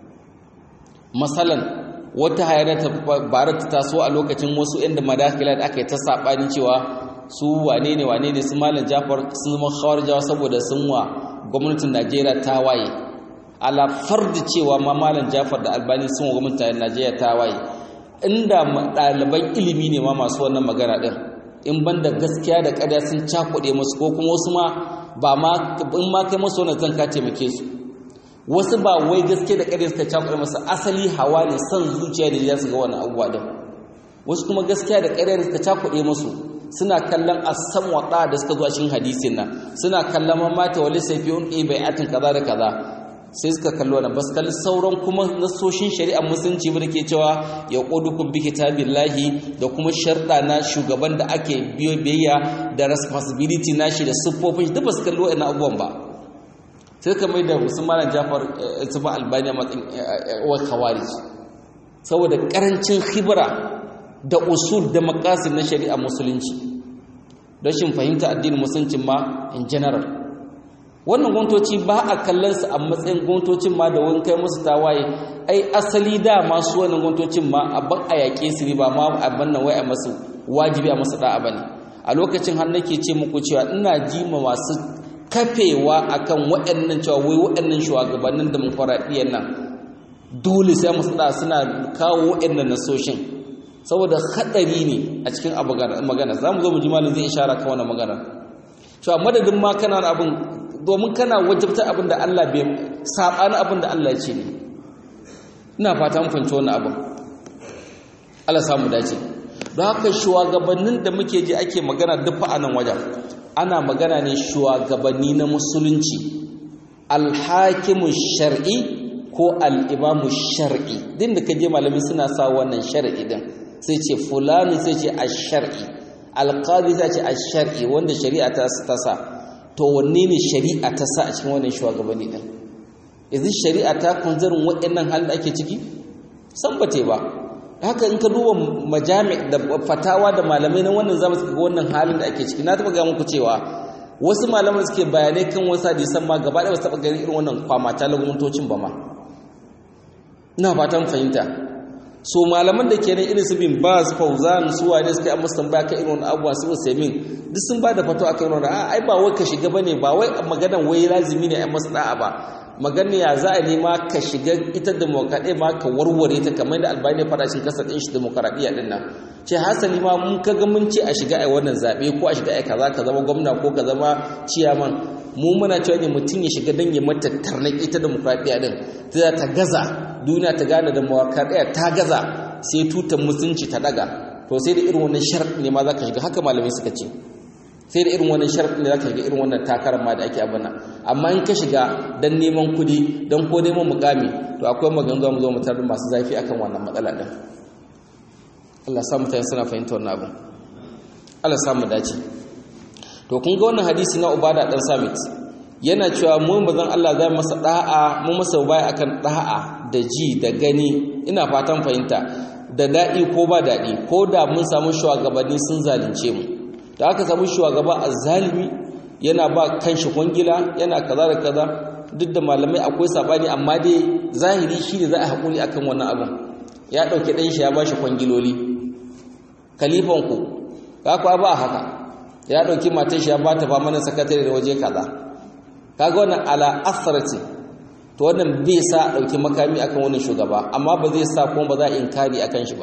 masalan wata hayar ta bara ta taso a lokacin wasu inda madakila da aka yi ta saɓani cewa su wane ne wane ne su malam jafar sun zama jawa saboda sun wa gwamnatin najeriya ta waye ala da cewa ma malam jafar da albani sun wa gwamnatin najeriya ta waye inda ɗaliban ilimi ne ma masu wannan magana ɗin in ban da gaskiya da ƙarya sun cakuɗe musu ko kuma wasu ma ba ma in ma kai masu wannan zan ka taimake su wasu ba wai gaske da ƙarya suka cakuɗe musu asali hawa ne son zuciya da ya su ga wannan abubuwa din wasu kuma gaskiya da ƙarya da suka cakuɗe musu suna kallon asam waɗa da suka zo a cikin hadisin nan suna kallon mamata wali safiyun ɗaya bai atin kaza da kaza sai suka kalli wannan ba su kalli sauran kuma nasoshin shari'ar musulunci ba da ke cewa ya ƙodukun bi kitabillahi da kuma sharɗa na shugaban da ake biyo biyayya da responsibility na shi da siffofin shi duk ba su kalli wa'annan abubuwan ba sai ka mai da musamman jafar su ba albaniya matsayin wa kawari saboda ƙarancin khibra da usul da makasin na shari'ar musulunci rashin fahimta addinin musulunci ma in general wannan gwamnatoci ba a kallon su a matsayin gwamnatocin ma da wani kai musu tawaye ai asali da masu wannan gwamnatocin ma abin a yaƙe su ne ba ma abin nan wai a masu wajibi a masu da'a bane a lokacin har nake ce muku cewa ina ji ma masu kafewa akan waɗannan cewa wai waɗannan shugabannin demokuraɗiyyar nan dole sai musu da'a suna kawo waɗannan nasoshin saboda haɗari ne a cikin magana za mu zo mu ji malin zai ishara kan wannan magana cewa madadin ma kana abin domin kana wajabta abin da Allah bai saɓani abin da Allah ya ce ne ina fata mun fahimci wannan abin Allah samu dace don haka shugabannin da muke ji ake magana duk a nan wajen ana magana ne shugabanni na musulunci alhakimu shar'i ko al'imamu shar'i din da ka je malami suna sa wannan shar'i din sai ce fulani sai ce a shar'i alqadi ta ce ash-shar'i wanda shari'a ta ta sa to wanne ne shari'a ta sa a cikin wannan shugabanni din yanzu shari'a ta kunzarin waɗannan halin da ake ciki san bate ba haka in ka duba majami da fatawa da malamai na wannan zamu ga wannan halin da ake ciki na taba ga muku cewa wasu malaman suke bayanai kan wasu hadisan ma gaba ɗaya ba su taba ganin irin wannan kwamata lagumtocin ba ma ina fatan fahimta so malaman da ke nan irin su bin bas fauzan su wane suka yi amma tambaya kan irin abubuwa su usaimin duk sun ba da fato akan irin a ai ba wai ka shiga bane ba wai maganan wai lazimi ne a masu da'a ba magana ya za a nema ka shiga ita demokradiyya ma ka warware ta kamar da albani fara shi kasar ɗin shi demokradiyya ɗin nan ce hasali ma mun kaga mun ce a shiga a wannan zaɓe ko a shiga a kaza ka zama gwamna ko ka zama ciyaman mu muna cewa ne mutum ya shiga don ya mata tarnak ita demokradiyya ɗin ta ta gaza duniya ta gane demokradiyya ta gaza sai tutan musulunci ta daga to sai da irin wannan sharaɗi ne ma za ka shiga haka malamai suka ce sai da irin wannan sharaɗin da za ka shiga irin wannan takarar ma da ake abin nan amma in ka shiga don neman kuɗi don ko neman mukami to akwai maganganu mu zo mu tarar masu zafi akan wannan matsala ɗin Allah sa mutane suna fahimta wannan abin Allah sa mu dace to kun ga wannan hadisi na Ubada dan Samit yana cewa mu bazan Allah zai masa da'a mu masa baya akan da'a da ji da gani ina fatan fahimta da daɗi ko ba daɗi ko da mun samu shugabanni sun zalunce mu da aka samu shugaba azzalimi yana ba kanshi kwangila yana kaza da kaza duk da malamai akwai sabani amma dai zahiri shine za a hakuri akan wannan abin ya dauke dan shi ya bashi kwangiloli kalifan ku ka ba haka ya dauki matar shi ya bata ba mana sakatare da waje kaza kaga wannan ala asrati to wannan bai sa dauki makami akan wannan shugaba amma ba zai sa kuma ba za a inkari akan shi ba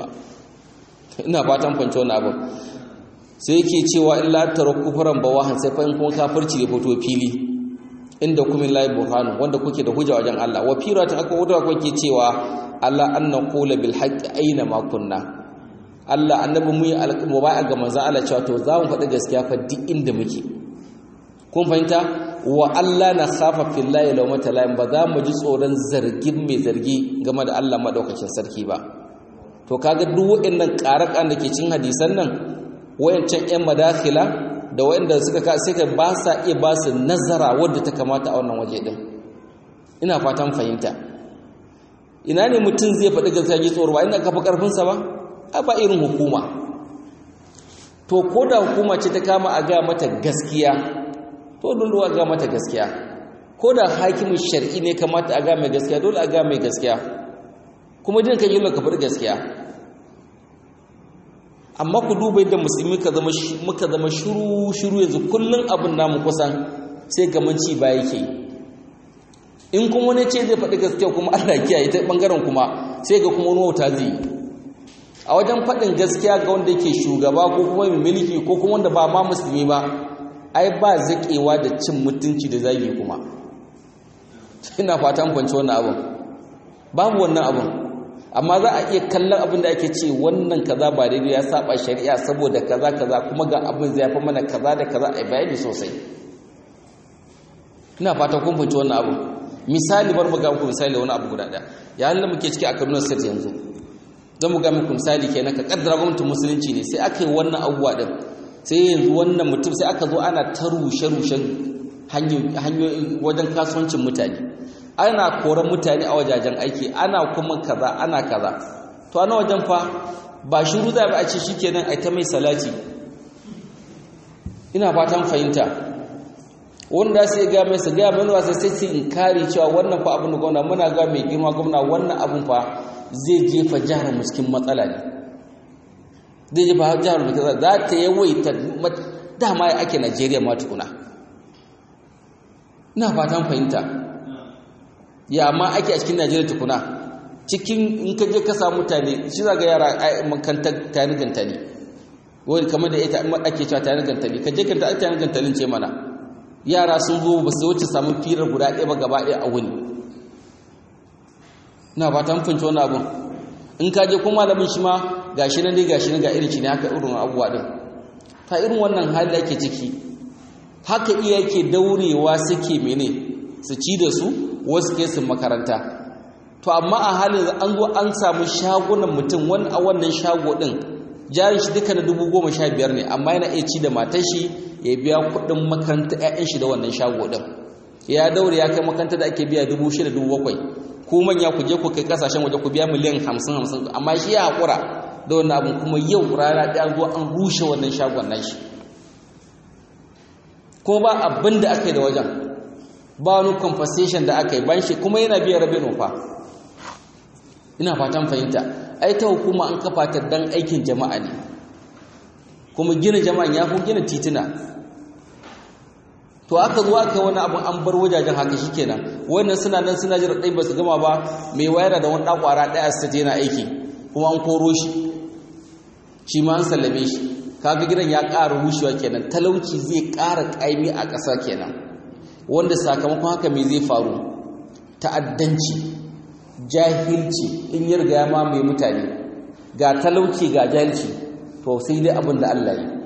ina fatan fance wannan abin sai yake cewa illa tara kufuran bawahan sai fa in kun kafirci da fito fili inda kuma lahi burhanu wanda kuke da hujja wajen Allah wa firata aka wuta kuke cewa Allah an naqula bil haqqi aina ma kunna Allah annabi mu yi mubaya ga manzon Allah cewa to za mu faɗi gaskiya fa duk inda muke kun fahimta wa Allah na khafa fillahi law matalaim ba za mu ji tsoron zargin mai zargi game da Allah madaukakin sarki ba to kaga duk waɗannan ƙaraƙan da ke cin hadisan nan wayancan 'yan madakhila da wayanda suka ka sai ka ba sa iya ba su nazara wadda ta kamata a wannan waje din ina fatan fahimta ina ne mutum zai faɗi gaskiya ji tsoro ba ina kafa karfinsa ba a ba irin hukuma to ko da hukuma ce ta kama a ga mata gaskiya to dole a ga mata gaskiya ko da hakimin shar'i ne kamata a ga mai gaskiya dole a ga mai gaskiya kuma din kan yi ka faɗi gaskiya amma ku duba yadda musulmi muka zama shuru shuru yanzu kullum abin namu kusan sai gamanci ba yake in kuma wani ce zai faɗi gaskiya kuma Allah kiyaye ta ɓangaren kuma sai ga kuma wani wauta zai yi a wajen faɗin gaskiya ga wanda yake shugaba ko kuma mai mulki ko kuma wanda ba ma musulmi ba ai ba zaƙewa da cin mutunci da zagi kuma ina fatan kwanci wannan abin babu wannan abin amma za a iya kallon abin da ake ce wannan kaza ba daidai ya saba shari'a saboda kaza kaza kuma ga abin zai fi mana kaza da kaza a bayani sosai ina fata kun fahimci wannan abu misali bar mu ga muku misali wani abu guda ɗaya yayin da muke ciki a Kaduna State yanzu zan mu ga muku misali kenan ka kaddara gwamnatin musulunci ne sai aka yi wannan abubuwa din sai yanzu wannan mutum sai aka zo ana ta rushe-rushen hanyoyi wajen kasuwancin mutane ana koran mutane a wajajen aiki ana kuma kaza ana kaza to ana wajen fa ba shiru za a ce shikenan ai ta mai salati ina fatan fahimta wanda sai ga mai su ga mai wasa sai su inkari cewa wannan fa abin da gwamna muna ga mai girma gwamna wannan abin fa zai jefa jihar mu cikin matsala ne zai jefa jihar mu za ta yawaita dama ake Najeriya ma tukuna ina fatan fahimta ya ma ake a cikin najeriya tukuna cikin in ka je ka samu mutane shi za ga yara makantar tayar gantali wani kamar da ita ake cewa tayar gantali ka je ka ta tayar gantalin ce mana yara sun zo ba su wuce samun firar guda ɗaya ba gaba ɗaya a wuni na ba ta mafinci wani abin in ka je kuma malamin shi ma ga shi nan dai ga shi nan ga irin shi ne haka irin abubuwa ɗin ta irin wannan hali da ake ciki haka iya ke daurewa suke mene su ci da su wasu ke su makaranta to amma a halin an zo an samu shagunan mutum wani a wannan shago din jarin shi duka na dubu goma sha biyar ne amma yana iya ci da matar shi ya biya kuɗin makaranta 'ya'yan shi da wannan shago ɗin ya daure ya kai makaranta da ake biya dubu shida dubu bakwai ku manya ku je ku kai kasashen waje ku biya miliyan hamsin hamsin amma shi ya haƙura da wannan abin kuma yau rana ɗaya zo an rushe wannan shagon nan shi kuma ba abin da aka yi da wajen ba wani compensation da aka yi ban shi kuma yana biyan rabin nufa ina fatan fahimta ai ta hukuma an kafa ta dan aikin jama'a ne kuma gina jama'a ya fi gina tituna to aka zuwa aka wani abin an bar wajajen haka shikenan wannan suna nan suna jira ɗai ba su gama ba mai wayar da wani ɗakwara ɗaya su je na aiki kuma an koro shi shi ma an sallame shi kaga gidan ya ƙara rushewa kenan talauci zai ƙara ƙaimi a ƙasa kenan wanda sakamakon haka mai zai faru ta'addanci jahilci in ya riga ya mamaye mutane ga talauci ga jahilci to sai dai abin da Allah yi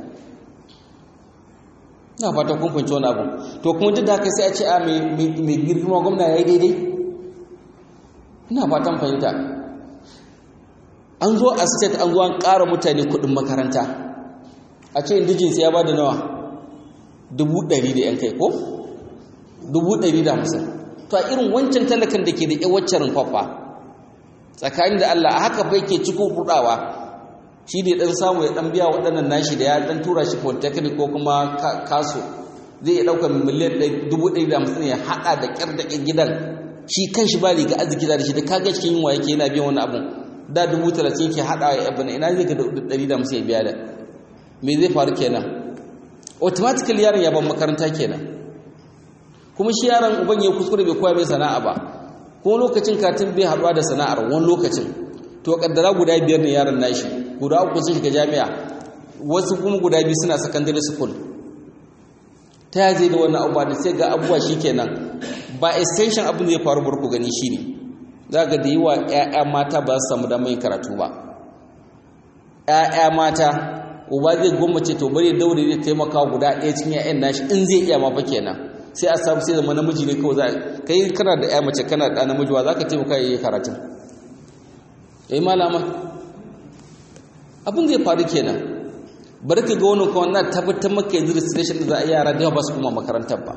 ina fata kun fahimci wani abu to kuma duk da haka sai a ce a mai girma gwamna ya yi daidai ina fatan fahimta an zo a state an zo an ƙara mutane kuɗin makaranta a ce indigenous ya ba da nawa dubu ɗari da yan kai ko dubu ɗari da hamsin to a irin wancan talakan da ke da yawacin kwaffa tsakanin da Allah a haka bai ke cikin rudawa shi ne ɗan samu ya ɗan biya waɗannan nashi da ya ɗan tura shi polytechnic ko kuma kaso zai iya ɗaukar miliyan dubu ɗari da hamsin ya haɗa da ƙyar da gidan shi kan shi ba riga arziki da shi da kaga cikin yunwa yake yana biyan wani abu da dubu talatin yake haɗa ya abin ina zai ga ɗari da hamsin ya biya da me zai faru kenan automatically yaron ya ban makaranta kenan kuma shi yaron uban ya kuskure bai koya mai sana'a ba kuma lokacin katin bai haɗuwa da sana'ar wani lokacin to kaddara guda biyar ne yaron nashi guda uku sun shiga jami'a wasu kuma guda biyu suna secondary school ta ya zai da wannan abubuwa da sai ga abubuwa shi kenan ba extension abin da ya faru burku gani shi ne za ga da yi wa 'ya'ya mata ba su samu damar yin karatu ba 'ya'ya mata uba zai gwammace to bari daure zai taimaka guda ɗaya cikin 'ya'yan nashi in zai iya mafa kenan sai a samu sai zama namiji ne kawai za ka yi kana da 'ya mace kana da namiji wa za ka taimaka ya yi karatun ya yi malama abin zai faru kenan bari ka ga wani kawai na tabbatar maka yanzu registration da za a yara da ba su kuma makarantar ba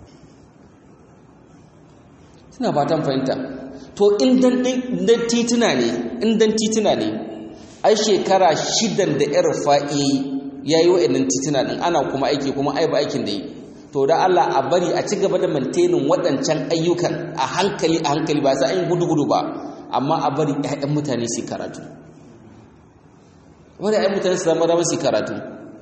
suna fatan fahimta to in dan tituna ne in dan tituna ne ai shekara shidan da yar fa'i ya yi wa'annan tituna din ana kuma aiki kuma ai ba aikin da yi to da Allah a bari a ci gaba da mantenin waɗancan ayyukan a hankali a hankali ba sai an gudu-gudu ba amma a bari 'ya'yan mutane su karatu wani 'ya'yan mutane su zama damar su karatu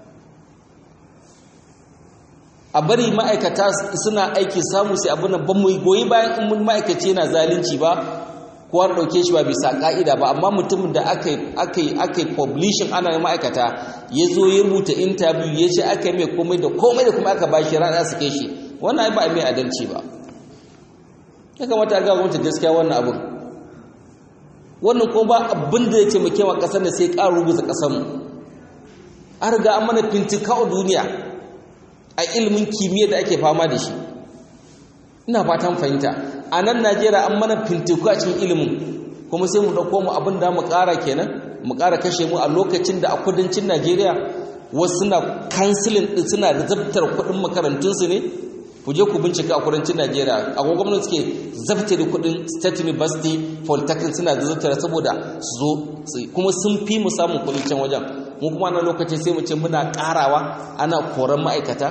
a bari ma'aikata suna aiki samu sai abin nan ban mu goyi bayan in mun ma'aikaci yana zalunci ba ko an ɗauke shi ba bisa ƙa'ida ba amma mutumin da aka yi aka yi publishing ana ma'aikata ya zo ya rubuta interview ya ce aka yi mai komai da komai da kuma aka ba shi rana su kai shi wannan ai ba a mai adalci ba ya kamata a ga gwamnati gaskiya wannan abin wannan kuma ba abin da ya taimake wa ƙasar da sai ƙara rubuta ƙasarmu an riga an mana fintika a duniya a ilimin kimiyya da ake fama da shi ina fatan fahimta a nan najeriya an mana fintiku a cikin ilimin kuma sai mu ɗauko mu abin da mu ƙara kenan mu ƙara kashe mu a lokacin da a kudancin najeriya wasu suna kansilin ɗin suna da zabtar kuɗin makarantunsu ne ku je ku bincika a kudancin najeriya a gwamnati suke zabta da kuɗin state university polytechnic suna da zabtar saboda su zo kuma sun fi mu samun kuɗin can wajen mu kuma na lokacin sai mu ce muna ƙarawa ana koran ma'aikata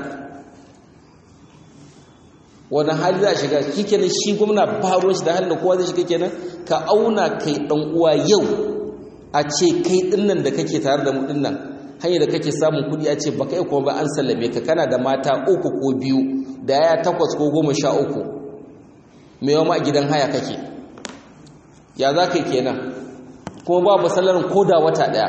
wani hali za a shiga shi kenan shi gwamna ba ruwan shi da halin da kowa zai shiga kenan ka auna kai dan uwa yau a ce kai dinnan da kake tare da mu dinnan hanyar da kake samun kuɗi a ce baka yi kuma ba an sallame ka kana da mata uku ko biyu da yaya takwas ko goma sha uku mai yawa a gidan haya kake ya za ka yi kenan kuma babu salarin ko da wata ɗaya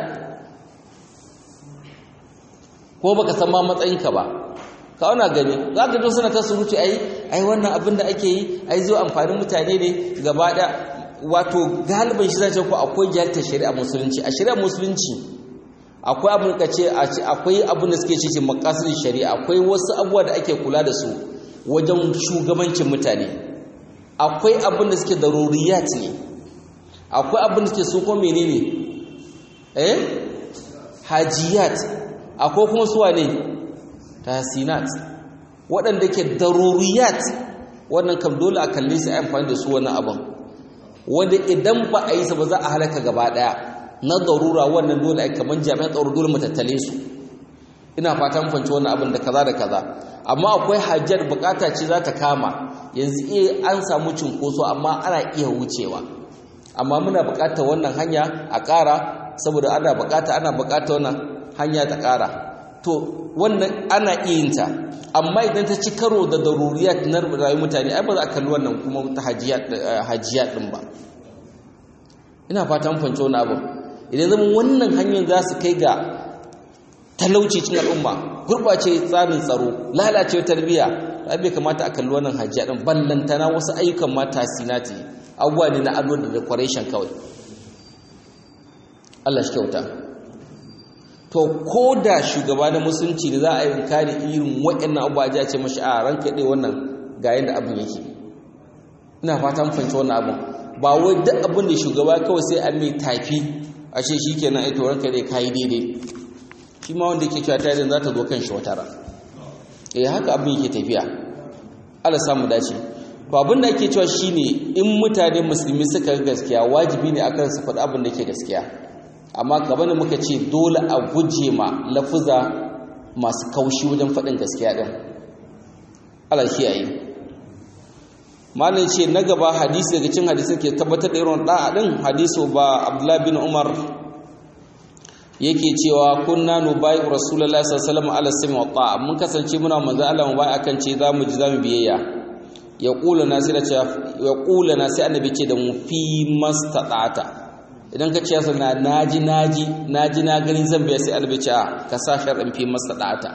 kuma baka san ma matsayinka ba ka wana gani za ka jo suna ta surutu ai ai wannan abin da ake yi ai zo amfanin mutane ne gaba da wato galibin shi zai ce ko akwai jahiltar shari'a musulunci a shari'a musulunci akwai abin ka ce akwai abin da suke ce maqasidin shari'a akwai wasu abubuwa da ake kula da su wajen shugabancin mutane akwai abin da suke daruriyat ne akwai abin da suke su ko menene eh hajiyat akwai kuma suwa ne tahsinat waɗanda ke daruriyat wannan kam dole a kalle su amfani da su wannan abin wanda idan ba a yi sa ba za a halaka gaba ɗaya na darura wannan dole ai kaman jami'an tsaro dole mu tattale su ina fatan fanci wannan abin da kaza da kaza amma akwai hajjar bukata ce za ta kama yanzu eh an samu cinkoso amma ana iya wucewa amma muna bukatar wannan hanya a ƙara saboda ana bukata ana bukata wannan hanya ta ƙara to wannan ana iya yin ta amma idan ta ci karo da daruriyat na rayuwar mutane ai ba za a kalli wannan kuma ta hajiya din ba ina fatan fanci wannan abin idan zama wannan hanyar za su kai ga talauci cikin al'umma gurɓace tsarin tsaro lalacewa tarbiyya da bai kamata a kalli wannan hajjiya ɗin ballantana wasu ayyukan mata sinati abubuwa ne na ado da decoration kawai Allah shi kyauta to ko da shugaba na musulunci da za a yi kare irin waɗannan abubuwa ya ce mashi a ranka ɗaya wannan ga yadda abin yake ina fata mun fahimci wannan abin ba wai duk abin da shugaba kawai sai an mai tafi a ce shi kenan ito ranka ɗaya kayi daidai shi ma wanda yake cewa ta yadda za ta zo kan shi wata ran eh haka abin yake tafiya Allah samu dace to abin da ake cewa shine in mutane musulmi suka ga gaskiya wajibi ne akan su faɗi abin da yake gaskiya amma kamar da muka ce dole a guje ma lafuza masu kaushi wajen faɗin gaskiya din Allah kiyaye malin ce na gaba hadisi daga cin hadisi ke tabbatar da irin da'a din hadisu ba Abdullah bin Umar yake cewa kunna nubai rasulullahi sallallahu alaihi wasallam ala wa ta'a mun kasance muna manzo Allah mu bai akan ce zamu ji zamu biyayya ya kula na sai da ce ya kula na sai annabi ce da mu fi mastata'ata idan ka ce yasa na naji naji naji na gani zan biya sai annabi ce ka sa shar'in fi mastata'ata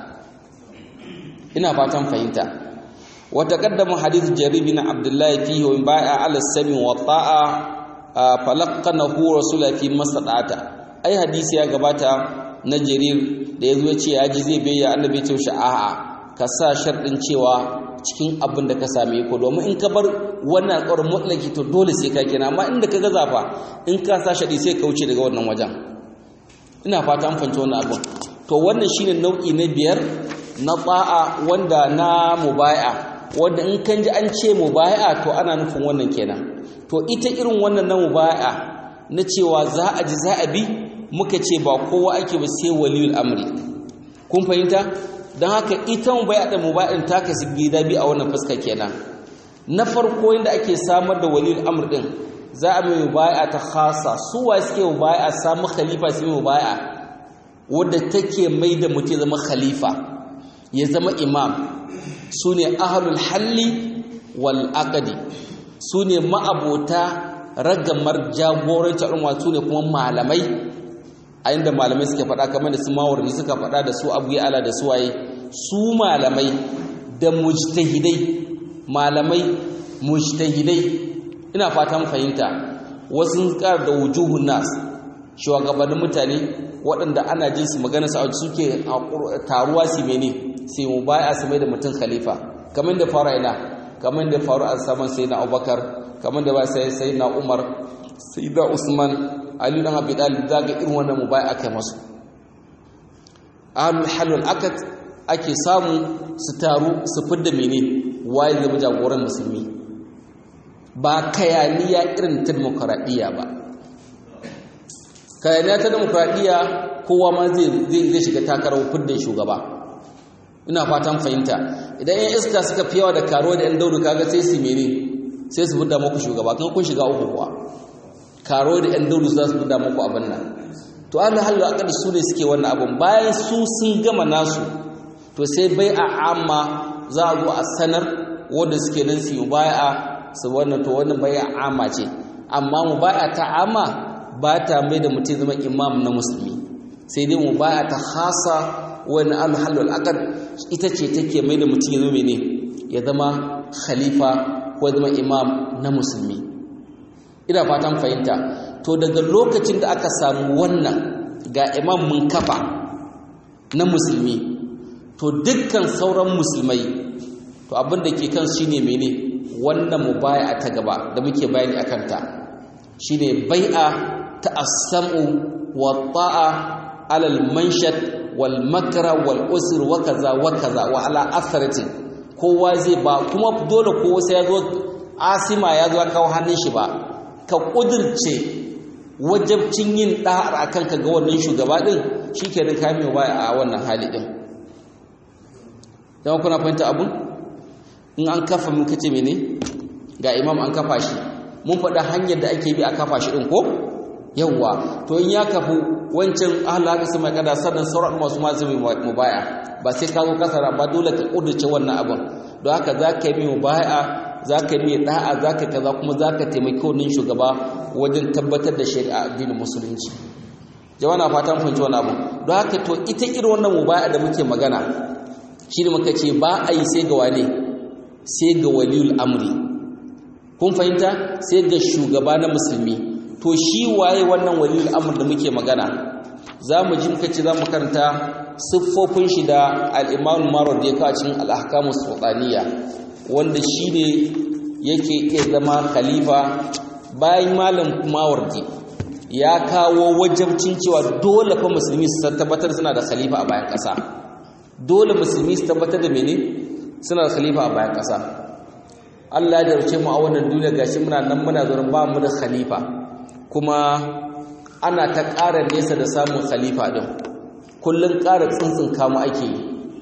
ina fatan fahimta wa taqaddama hadith jarir bin abdullah fihi wa bai'a ala sami wa ta'a falaqanahu rasulullahi fi mastata'ata ai hadisi ya gabata na jarir da ya zo ce ya ji zai bayyana annabi ce shi a'a ka sa sharɗin cewa cikin abin da ka same ko domin in ka bar wannan alƙawarin mutlaki to dole sai ka kina amma inda ka gaza fa in ka sa sharɗi sai ka wuce daga wannan wajen ina fata an fahimci wannan abin to wannan shine nau'i na biyar na tsa'a wanda na mubaya wanda in kan ji an ce mubaya to ana nufin wannan kenan to ita irin wannan na mubaya na cewa za a ji za a bi muka ce ba kowa ake ba sai waliyul amri kun fahimta don haka ita mu bai da mubayin ta kasu gida bi a wannan fuska kenan na farko inda ake samar da waliyul amr din za a mai mubaya ta khasa su wa suke mubaya samu khalifa su mubaya wadda take mai da mutum zama khalifa ya zama imam su ne ahlul halli wal aqdi su ne ma'abota ragamar jagoranci al'umma su ne kuma malamai a inda malamai suke faɗa kamar da su mawarni suka faɗa da su abu ala da su waye su malamai da mujtahidai malamai mujtahidai ina fatan fahimta wasu ƙara da wujuhun nas shugabannin mutane waɗanda ana jin su magana su suke taruwa su mene sai mu baya su mai da mutum khalifa kamar da fara ina kamar da faru a saman sayyidina abubakar kamar da ba sai sayyidina umar sayyidina usman Ali dan Abi Talib zaga irin wannan mubaya aka masu ahlul halul akad ake samu su taru su fidda mene waye zama jagoran musulmi ba kayaniya irin ta demokradiya ba kayaniya ta demokradiya kowa ma zai zai shiga takarar fidda shugaba ina fatan fahimta idan yan iska suka fi yawa da karo da yan daudu kaga sai su mene sai su fidda muku shugaba kan kun shiga uku kuwa karo da 'yan daudu za su guda muku abin nan to an halu akad su ne suke wannan abin bayan su sun gama nasu to sai bai a amma za a zo a sanar wanda suke nan su yi baya su wannan to wannan bai a amma ce amma mu baya ta amma ba ta mai da mutum zama imam na musulmi sai dai mu baya ta hasa wani alhalu akad ita ce take mai da mutum ya zama ne ya zama khalifa ko zama imam na musulmi ina fatan fahimta to daga lokacin da aka samu wannan ga imam mun kafa na musulmi to dukkan sauran musulmai to abin da ke kan shine mene wannan mubaya ta gaba da muke bayani akan ta shine bai'a ta as-sam'u wa ta'a alal manshat wal makra wal usr wa kaza wa kaza wa ala atharati kowa zai ba kuma dole kowa sai ya zo asima ya zo kawo hannun shi ba ka kudirce wajabcin yin da'ar akan ka ga wannan shugaba din shikenan ka mai baya a wannan hali din dan kuna fahimta abun in an kafa mun kace mene ga imam an kafa shi mun faɗa hanyar da ake bi a kafa shi din ko yawwa to in ya kafu wancan ahlul hadisi mai kada sannan sauran masu masu mubaya ba sai ka zo kasara ba dole ka kudurce wannan abin don haka za ka yi mubaya za ka yi da'a za ka kaza kuma za ka taimaki wannan shugaba wajen tabbatar da shari'a addinin musulunci jama'a na fatan fahimci wannan abu don haka to ita irin wannan mubaya da muke magana shi ne muka ce ba a yi sai ga wane sai ga waliyul amri kun fahimta sai ga shugaba na musulmi to shi waye wannan waliyul amr da muke magana za mu ji muka ce za mu karanta siffofin shi da al-imam marud ya kawo cikin al-ahkam sultaniya wanda shi ne yake iya zama khalifa bayan malam mawardi ya kawo wajabcin cewa dole fa musulmi su tabbatar suna da khalifa a bayan ƙasa dole musulmi su tabbatar da mene suna da khalifa a bayan ƙasa Allah ya jarce mu a wannan duniya gashi muna nan muna zuwa ba mu da khalifa kuma ana ta ƙara nesa da samun khalifa din kullun ƙara tsuntsun kamu ake yi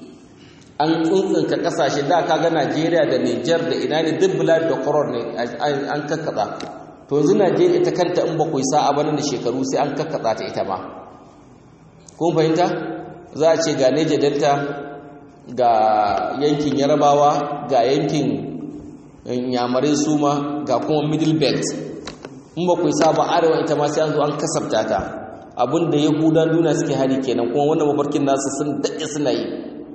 an tsuntsunka ƙasashe da kaga Najeriya da Niger da ina ne duk bilad da koror ne an kakkatsa to yanzu Najeriya ita kanta in ba ku yi sa'a bana da shekaru sai an kakkatsa ta ita ma kun fahimta za a ce ga Niger Delta ga yankin Yarabawa ga yankin Yamarai Suma ga kuma Middle Belt in ba ku yi ba arewa ita ma sai an zo an kasabta ta abinda yahudan duniya suke hari kenan kuma wannan mafarkin nasu sun daɗe suna yi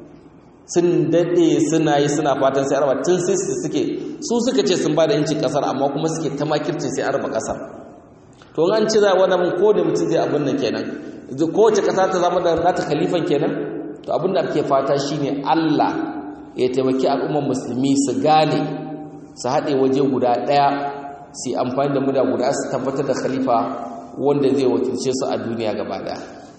sun daɗe suna yi suna fatan sai araba tun sai su suke su suka ce sun ba da yancin ƙasar amma kuma suke ta makircin sai araba ƙasar to an ci za wani abin ko da mutum zai abin nan kenan kowace ƙasa ta zama da nata khalifan kenan to abin da ake fata shine Allah ya taimaki al'ummar musulmi su gane su haɗe waje guda ɗaya su amfani da muda guda su tabbatar da khalifa wanda zai wakilce su a duniya gaba daya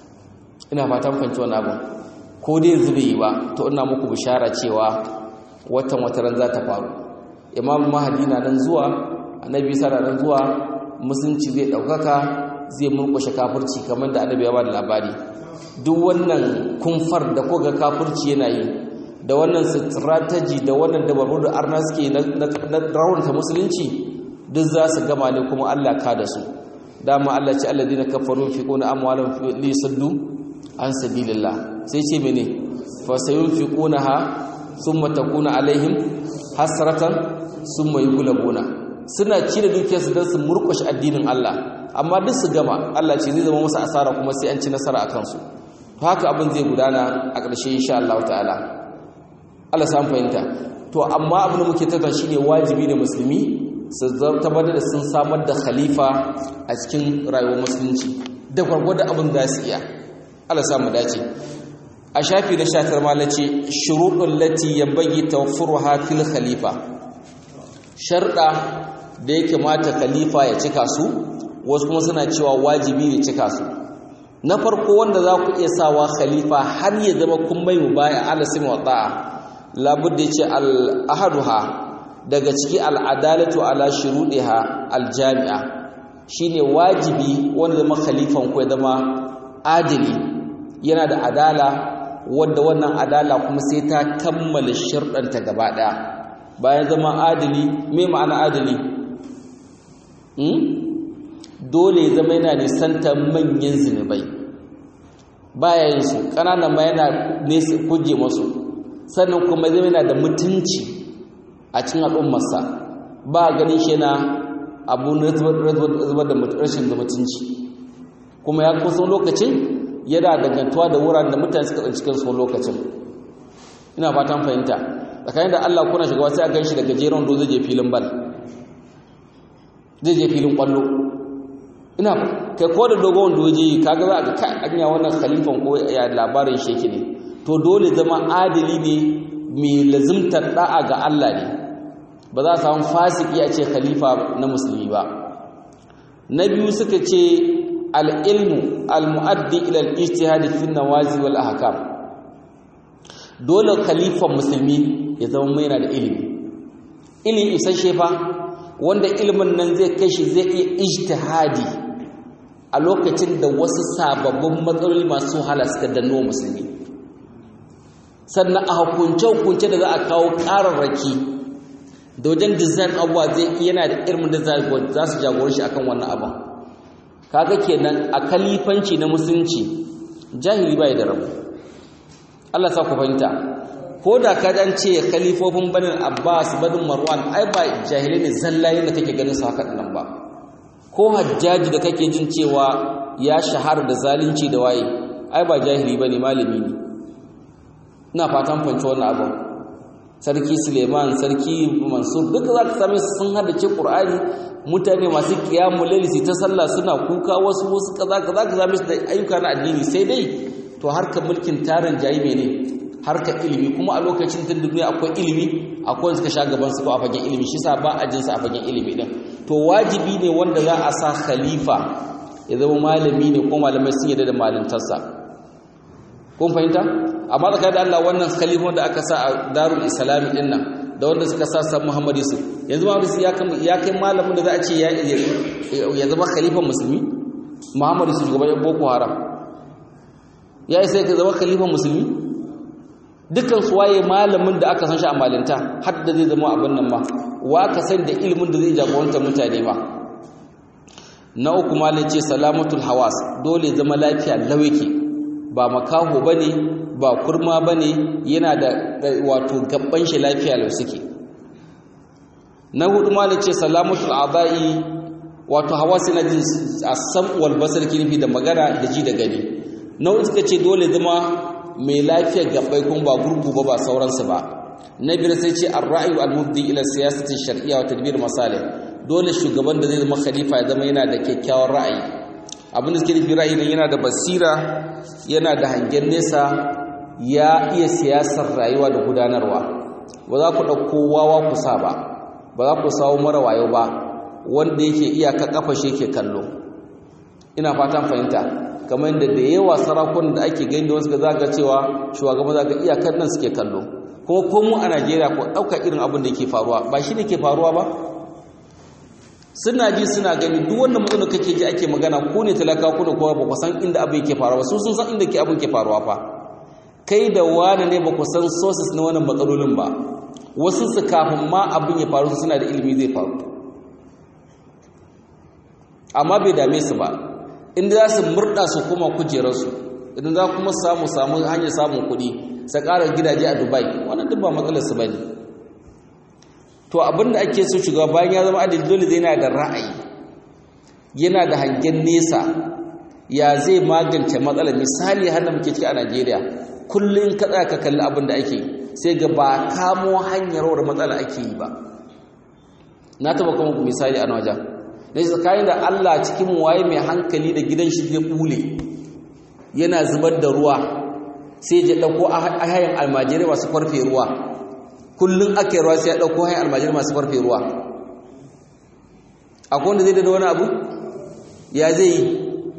ina fatan fanci wani abu ko dai zube yi ba to ina muku bishara cewa watan wataran za ta faru imam mahadi na nan zuwa annabi isa na nan zuwa musulunci zai ɗaukaka zai murƙushe kafirci kamar da annabi ya ba da labari duk wannan kumfar da koga kafirci yana yi da wannan strategy da wannan dabaru da arna suke na raunta musulunci duk za su gama ne kuma Allah ka da su dama Allah ce alladina kafaru fi quna amwalahum li saddu an sabilillah sai ce mene fa sayunfiqunaha thumma takuna alaihim hasratan thumma yughlabuna suna cire dukiyarsu don su murƙushe addinin Allah amma duk su gama Allah ce zai zama masa asara kuma sai an ci nasara a kansu to haka abin zai gudana a ƙarshe insha Allah ta'ala Allah san fahimta to amma abin da muke tattauna shine wajibi ne musulmi su tabbatar da sun samar da khalifa a cikin rayuwar musulunci da gwargwadon abin za su iya Allah samu dace a shafi na shatar malace shuruɗin lati ya bagi tawfuruha fil khalifa sharɗa da ya kamata khalifa ya cika su wasu kuma suna cewa wajibi ne cika su na farko wanda za ku iya sawa khalifa har ya zama kun mai mubaya ala sima wa ta'a labudda ya ce al-ahaduha daga ciki al'adalatu ala shuruɗiha aljami'a shine wajibi wanda zama khalifan ku ya zama adili yana da adala wanda wannan adala kuma sai ta kammala shirɗanta gaba ɗaya bayan zama adili me ma'ana adili dole ya zama yana nisanta manyan zunubai baya yin su ƙananan ma yana nesa kuje masu sannan kuma zama yana da mutunci a cikin al'ummarsa ba ganin shi yana abu na zubar da rashin da mutunci kuma ya kusan lokacin yana dangantuwa da wuraren da mutane suka tsanci kansu lokacin ina fatan fahimta tsakanin da Allah kuna shiga sai a gan shi da gajeren do zai je filin bal zai je filin kwallo ina kai ko da dogon do je kaga za ka kai anya wannan khalifan ko ya labarin sheki ne to dole zama adili ne mai lazimtar da'a ga Allah ne ba za a samu fasiki a ce khalifa na musulmi ba na biyu suka ce al-ilmu al-muaddi ila al-ijtihad fi an-nawazi wal ahkam dole khalifan musulmi ya zama mai da ilimi ilimi isasshe fa wanda ilimin nan zai kai shi zai iya ijtihadi a lokacin da wasu sababbin matsaloli masu wahala suka danno musulmi sannan a hukunce-hukunce da za a kawo ƙararraki da wajen design abuwa zai yana da irin da za su jagori shi akan wannan abin kaga kenan a kalifanci na musulunci jahili bai da rabu Allah sa ku fahimta ko da ka dan ce khalifofin banin Abbas banin Marwan ai ba jahilai ne zallayen da kake ganin su haka nan ba ko hajjaji da kake jin cewa ya shahara da zalunci da waye ai ba jahili bane malami ne ina fatan fanci wannan abu sarki Suleiman sarki Mansur duka za ka same su sun haddace Qur'ani mutane masu qiyamul layli su ta sallah suna kuka wasu wasu kaza kaza ka same su da ayyuka na addini sai dai to harkar mulkin tarin jayi mene harkar ilimi kuma a lokacin tun duniya akwai ilimi akwai suka sha gaban su ko a fagen ilimi shi sa ba a jin sa a fagen ilimi din to wajibi ne wanda za a sa khalifa ya zama malami ne ko malamai sun yarda da malintarsa kun fahimta amma tsakanin da Allah wannan khalifon da aka sa a darul islami din nan da wanda suka sa san Muhammad Yusuf yanzu Muhammad Yusuf ya kai ya kai malamin da za a ce ya ya zama khalifan musulmi Muhammad Yusuf shugaban Boko Haram ya isa ka zama khalifan musulmi dukkan su waye malamin da aka san shi a malinta har da zai zama abin nan ma wa ka san da ilimin da zai jagoranta mutane ma na uku malin ce salamatul hawas dole zama lafiya lawake ba makaho bane ba kurma bane yana da wato gabban shi lafiya lau suke na hudu malin ce salamatul adai wato hawas yana jin asam wal basar kirfi da magana da ji da gani na hudu suka ce dole zama mai lafiyar gabbai kuma ba gurgu ba ba sauransu ba na biyar sai ce ar-ra'yu al-mubdi ila siyasati shar'iyya wa tadbir masalih dole shugaban da zai zama khalifa ya zama yana da kyakkyawar ra'ayi abin da suke nufi ra'ayi ne yana da basira yana da hangen nesa ya iya siyasar rayuwa da gudanarwa ba za ku ɗauko wawa ku sa ba ba za ku sawo mara wayo ba wanda yake iyaka kafa shi yake kallo ina fatan fahimta kamar yadda da yawa sarakun da ake gani da wasu ga zaga cewa shugaban zaga iyakar nan suke kallo kuma ko mu a Najeriya ko ɗauka irin abin da ke faruwa ba shi ne ke faruwa ba suna ji suna gani duk wannan matsalar kake ji ake magana ko ne talaka ko da kowa ba ku san inda abin ke faruwa su sun san inda ke abin ke faruwa fa kai da wani ne ba ku san sources na wannan matsalolin ba wasu su kafin ma abin ya faru suna da ilimi zai faru amma bai dame su ba inda za su murda su kuma kujerarsu idan za kuma samu samu hanyar samun kuɗi su ƙara gidaje a dubai wannan duk ba matsalar su bane to abinda ake so shugaba bayan ya zama adil dole zai yana da ra'ayi yana da hangen nesa ya zai magance matsalar misali har da muke ciki a Najeriya kullum ka tsaya ka kalli abin da ake sai ga ba kamo hanyar rawar matsala ake yi ba na taba kuma ku misali a wajen da tsakanin da Allah cikin waye mai hankali da gidan shi zai bule yana zubar da ruwa sai ya dauko a hayan almajirai masu farfe ruwa kullum ake ruwa sai ya dauko hayan almajirai masu farfe ruwa akwai wanda zai da wani abu ya zai yi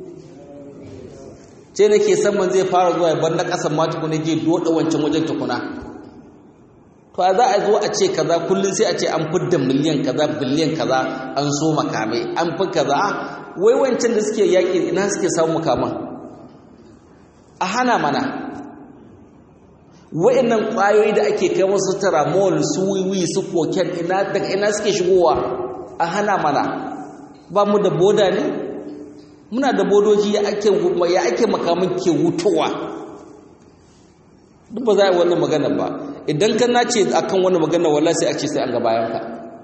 ce nake saman zai fara zuwa ya bar na kasan ma tukuna je doda wancan wajen tukuna to za a zo a ce kaza kullum sai a ce an fidda miliyan kaza biliyan kaza an so makamai an fi kaza wai wancan da suke yaƙi ina suke samun makaman a hana mana wa'annan ƙwayoyi da ake kai wasu taramol su wiwi su koken ina daga ina suke shigowa a hana mana ba mu da boda ne muna da bodoji ya ake ya ake makamin ke wutowa duk ba za a yi wannan magana ba idan ka nace akan wannan magana wallahi sai a ce sai an ga bayanka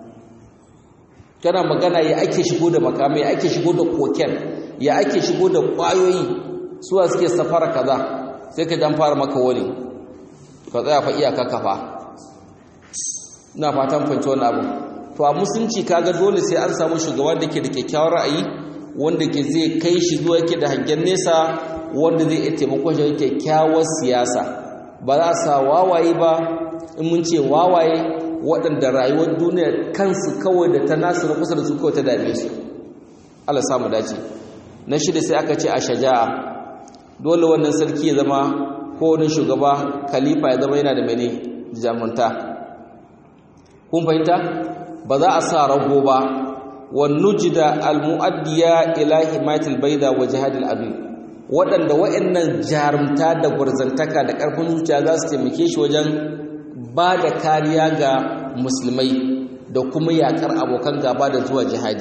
kana magana ya ake shigo da makamai ya ake shigo da koken ya ake shigo da kwayoyi suwa suke safara kaza sai ka dan fara maka wani ka tsaya fa iyaka kafa ina fatan fahimci wannan abu to a musunci kaga dole sai an samu shugaba da ke da kyakkyawar ra'ayi wanda ke zai kai shi zuwa yake da hangen nesa wanda zai iya taimakon shi kyakkyawar siyasa ba za a sa wawaye ba in mun ce wawaye waɗanda rayuwar duniya kansu kawai da ta nasu na kusa da su kawai ta dame su Allah samu dace na shida sai aka ce a shaja'a dole wannan sarki ya zama ko wani shugaba khalifa ya zama yana da mene jamunta kun fahimta ba za a sa rago ba wan nujida al muaddiya ila himayatil baida wa jihadil abi waɗanda waɗannan jarumta da gwarzantaka da ƙarfin zuciya za su taimake shi wajen ba da kariya ga musulmai da kuma yaƙar abokan gaba da zuwa jihadi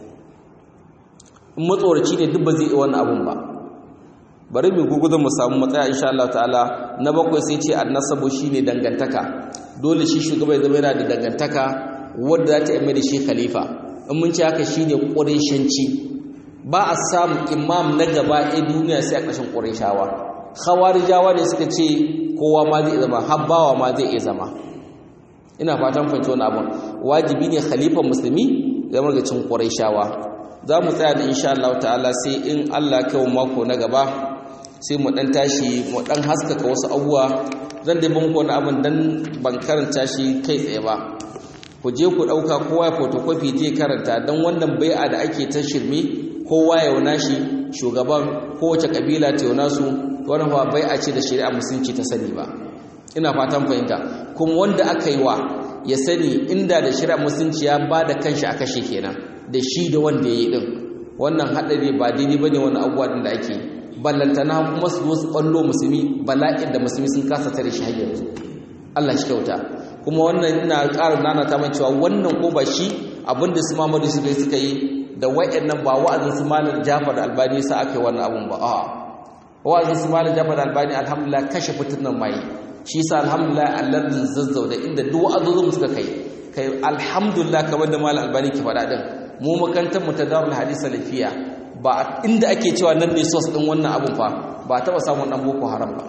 in matsoraci ne duk ba zai yi wannan abun ba bari mu gugudun mu samu matsaya insha Allah ta'ala na bakwai sai ce annasabu shine dangantaka dole shi shugaba ya zama yana da dangantaka wanda za ta yi da shi khalifa in mun ce haka shine qurayshanci ba a samu imam na gaba a duniya sai a ƙarshen qurayshawa khawarijawa ne suka ce kowa ma zai zama habbawa ma zai iya zama ina fatan fahimci wannan abun wajibi ne khalifan musulmi zama ga cin qurayshawa za mu tsaya da insha Allah ta'ala sai in Allah kai mako na gaba sai mu dan tashi mu dan haskaka wasu abubuwa zan dai muku wani abin dan ban karanta shi kai tsaye ba ku je ku dauka kowa ya photocopy je karanta dan wannan bai'a da ake ta shirme kowa ya wana shi shugaban kowace kabila ta yana su wannan ba bai'a ce da shari'a musulunci ta sani ba ina fatan fahimta kuma wanda aka yi wa ya sani inda da shari'a musulunci ya ba da kanshi a kashe kenan da shi da wanda ya yi ɗin wannan haɗari ba daidai ba ne wani abubuwa ɗin da ake ballantana kuma su wasu ɓallo musulmi bala'in da musulmi sun kasa tare shi har yanzu Allah shi kyauta kuma wannan ina ƙara nana ta mai cewa wannan ko ba shi abinda su mamadu su suka yi da wa'annan ba wa'azin su malam jafar albani sa aka yi wannan abun ba a wa'azin su malam jafar albani alhamdulillah kashe fitinan mai shi sa alhamdulillah alladin zazzau da inda duk wa'azozin suka kai kai alhamdulillah kamar da malam albani ke faɗa din mu makantar mu ta darul hadis salafiya ba inda ake cewa nan ne source din wannan abun fa ba taba samun dan boko haram ba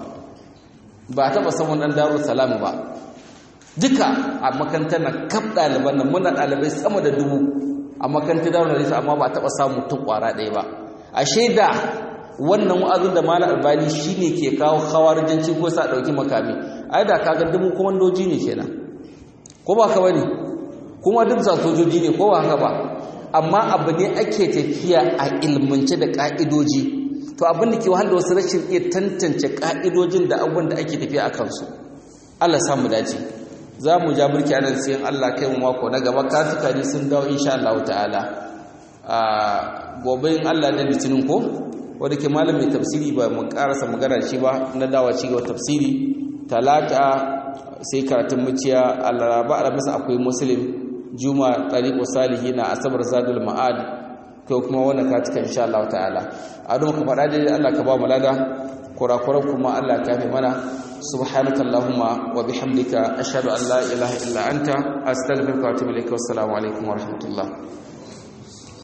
ba taba samun dan darul salam ba duka a makantar na kaf ɗaliban nan muna ɗalibai sama da dubu a makantar darul hadis amma ba taba samu tun kwara ɗaya ba a shaida wannan wa'azin da malam albani shine ke kawo khawarijanci ko sa dauki makami ai da kaga dubu komandoji ne kenan ko ba ka bane kuma duk za sojoji ne ko ba haka ba amma abu ne ake tafiya a ilmance da ka'idoji to abin da ke wahala wasu rashin iya tantance ka'idojin da abubuwan da ake tafiya a kansu Allah sa mu dace za mu ja mulki a nan sai Allah kai mu mako na gaba kafika ne sun dawo insha Allah ta'ala a gobe in Allah da litinin ko wanda ke malam mai tafsiri ba mu karasa magana shi ba na dawa ci gaba tafsiri talata sai karatun muciya alaraba alamisa akwai muslim juma tariqu salihina asabar zadul ma'ad to kuma wannan katuka insha Allah ta'ala a don ka faɗa dai Allah ka ba mu lada kurakuran kuma Allah ka fi mana subhanaka allahumma wa bihamdika ashhadu an la ilaha illa anta astaghfiruka wa atubu ilaik wa assalamu alaikum wa rahmatullah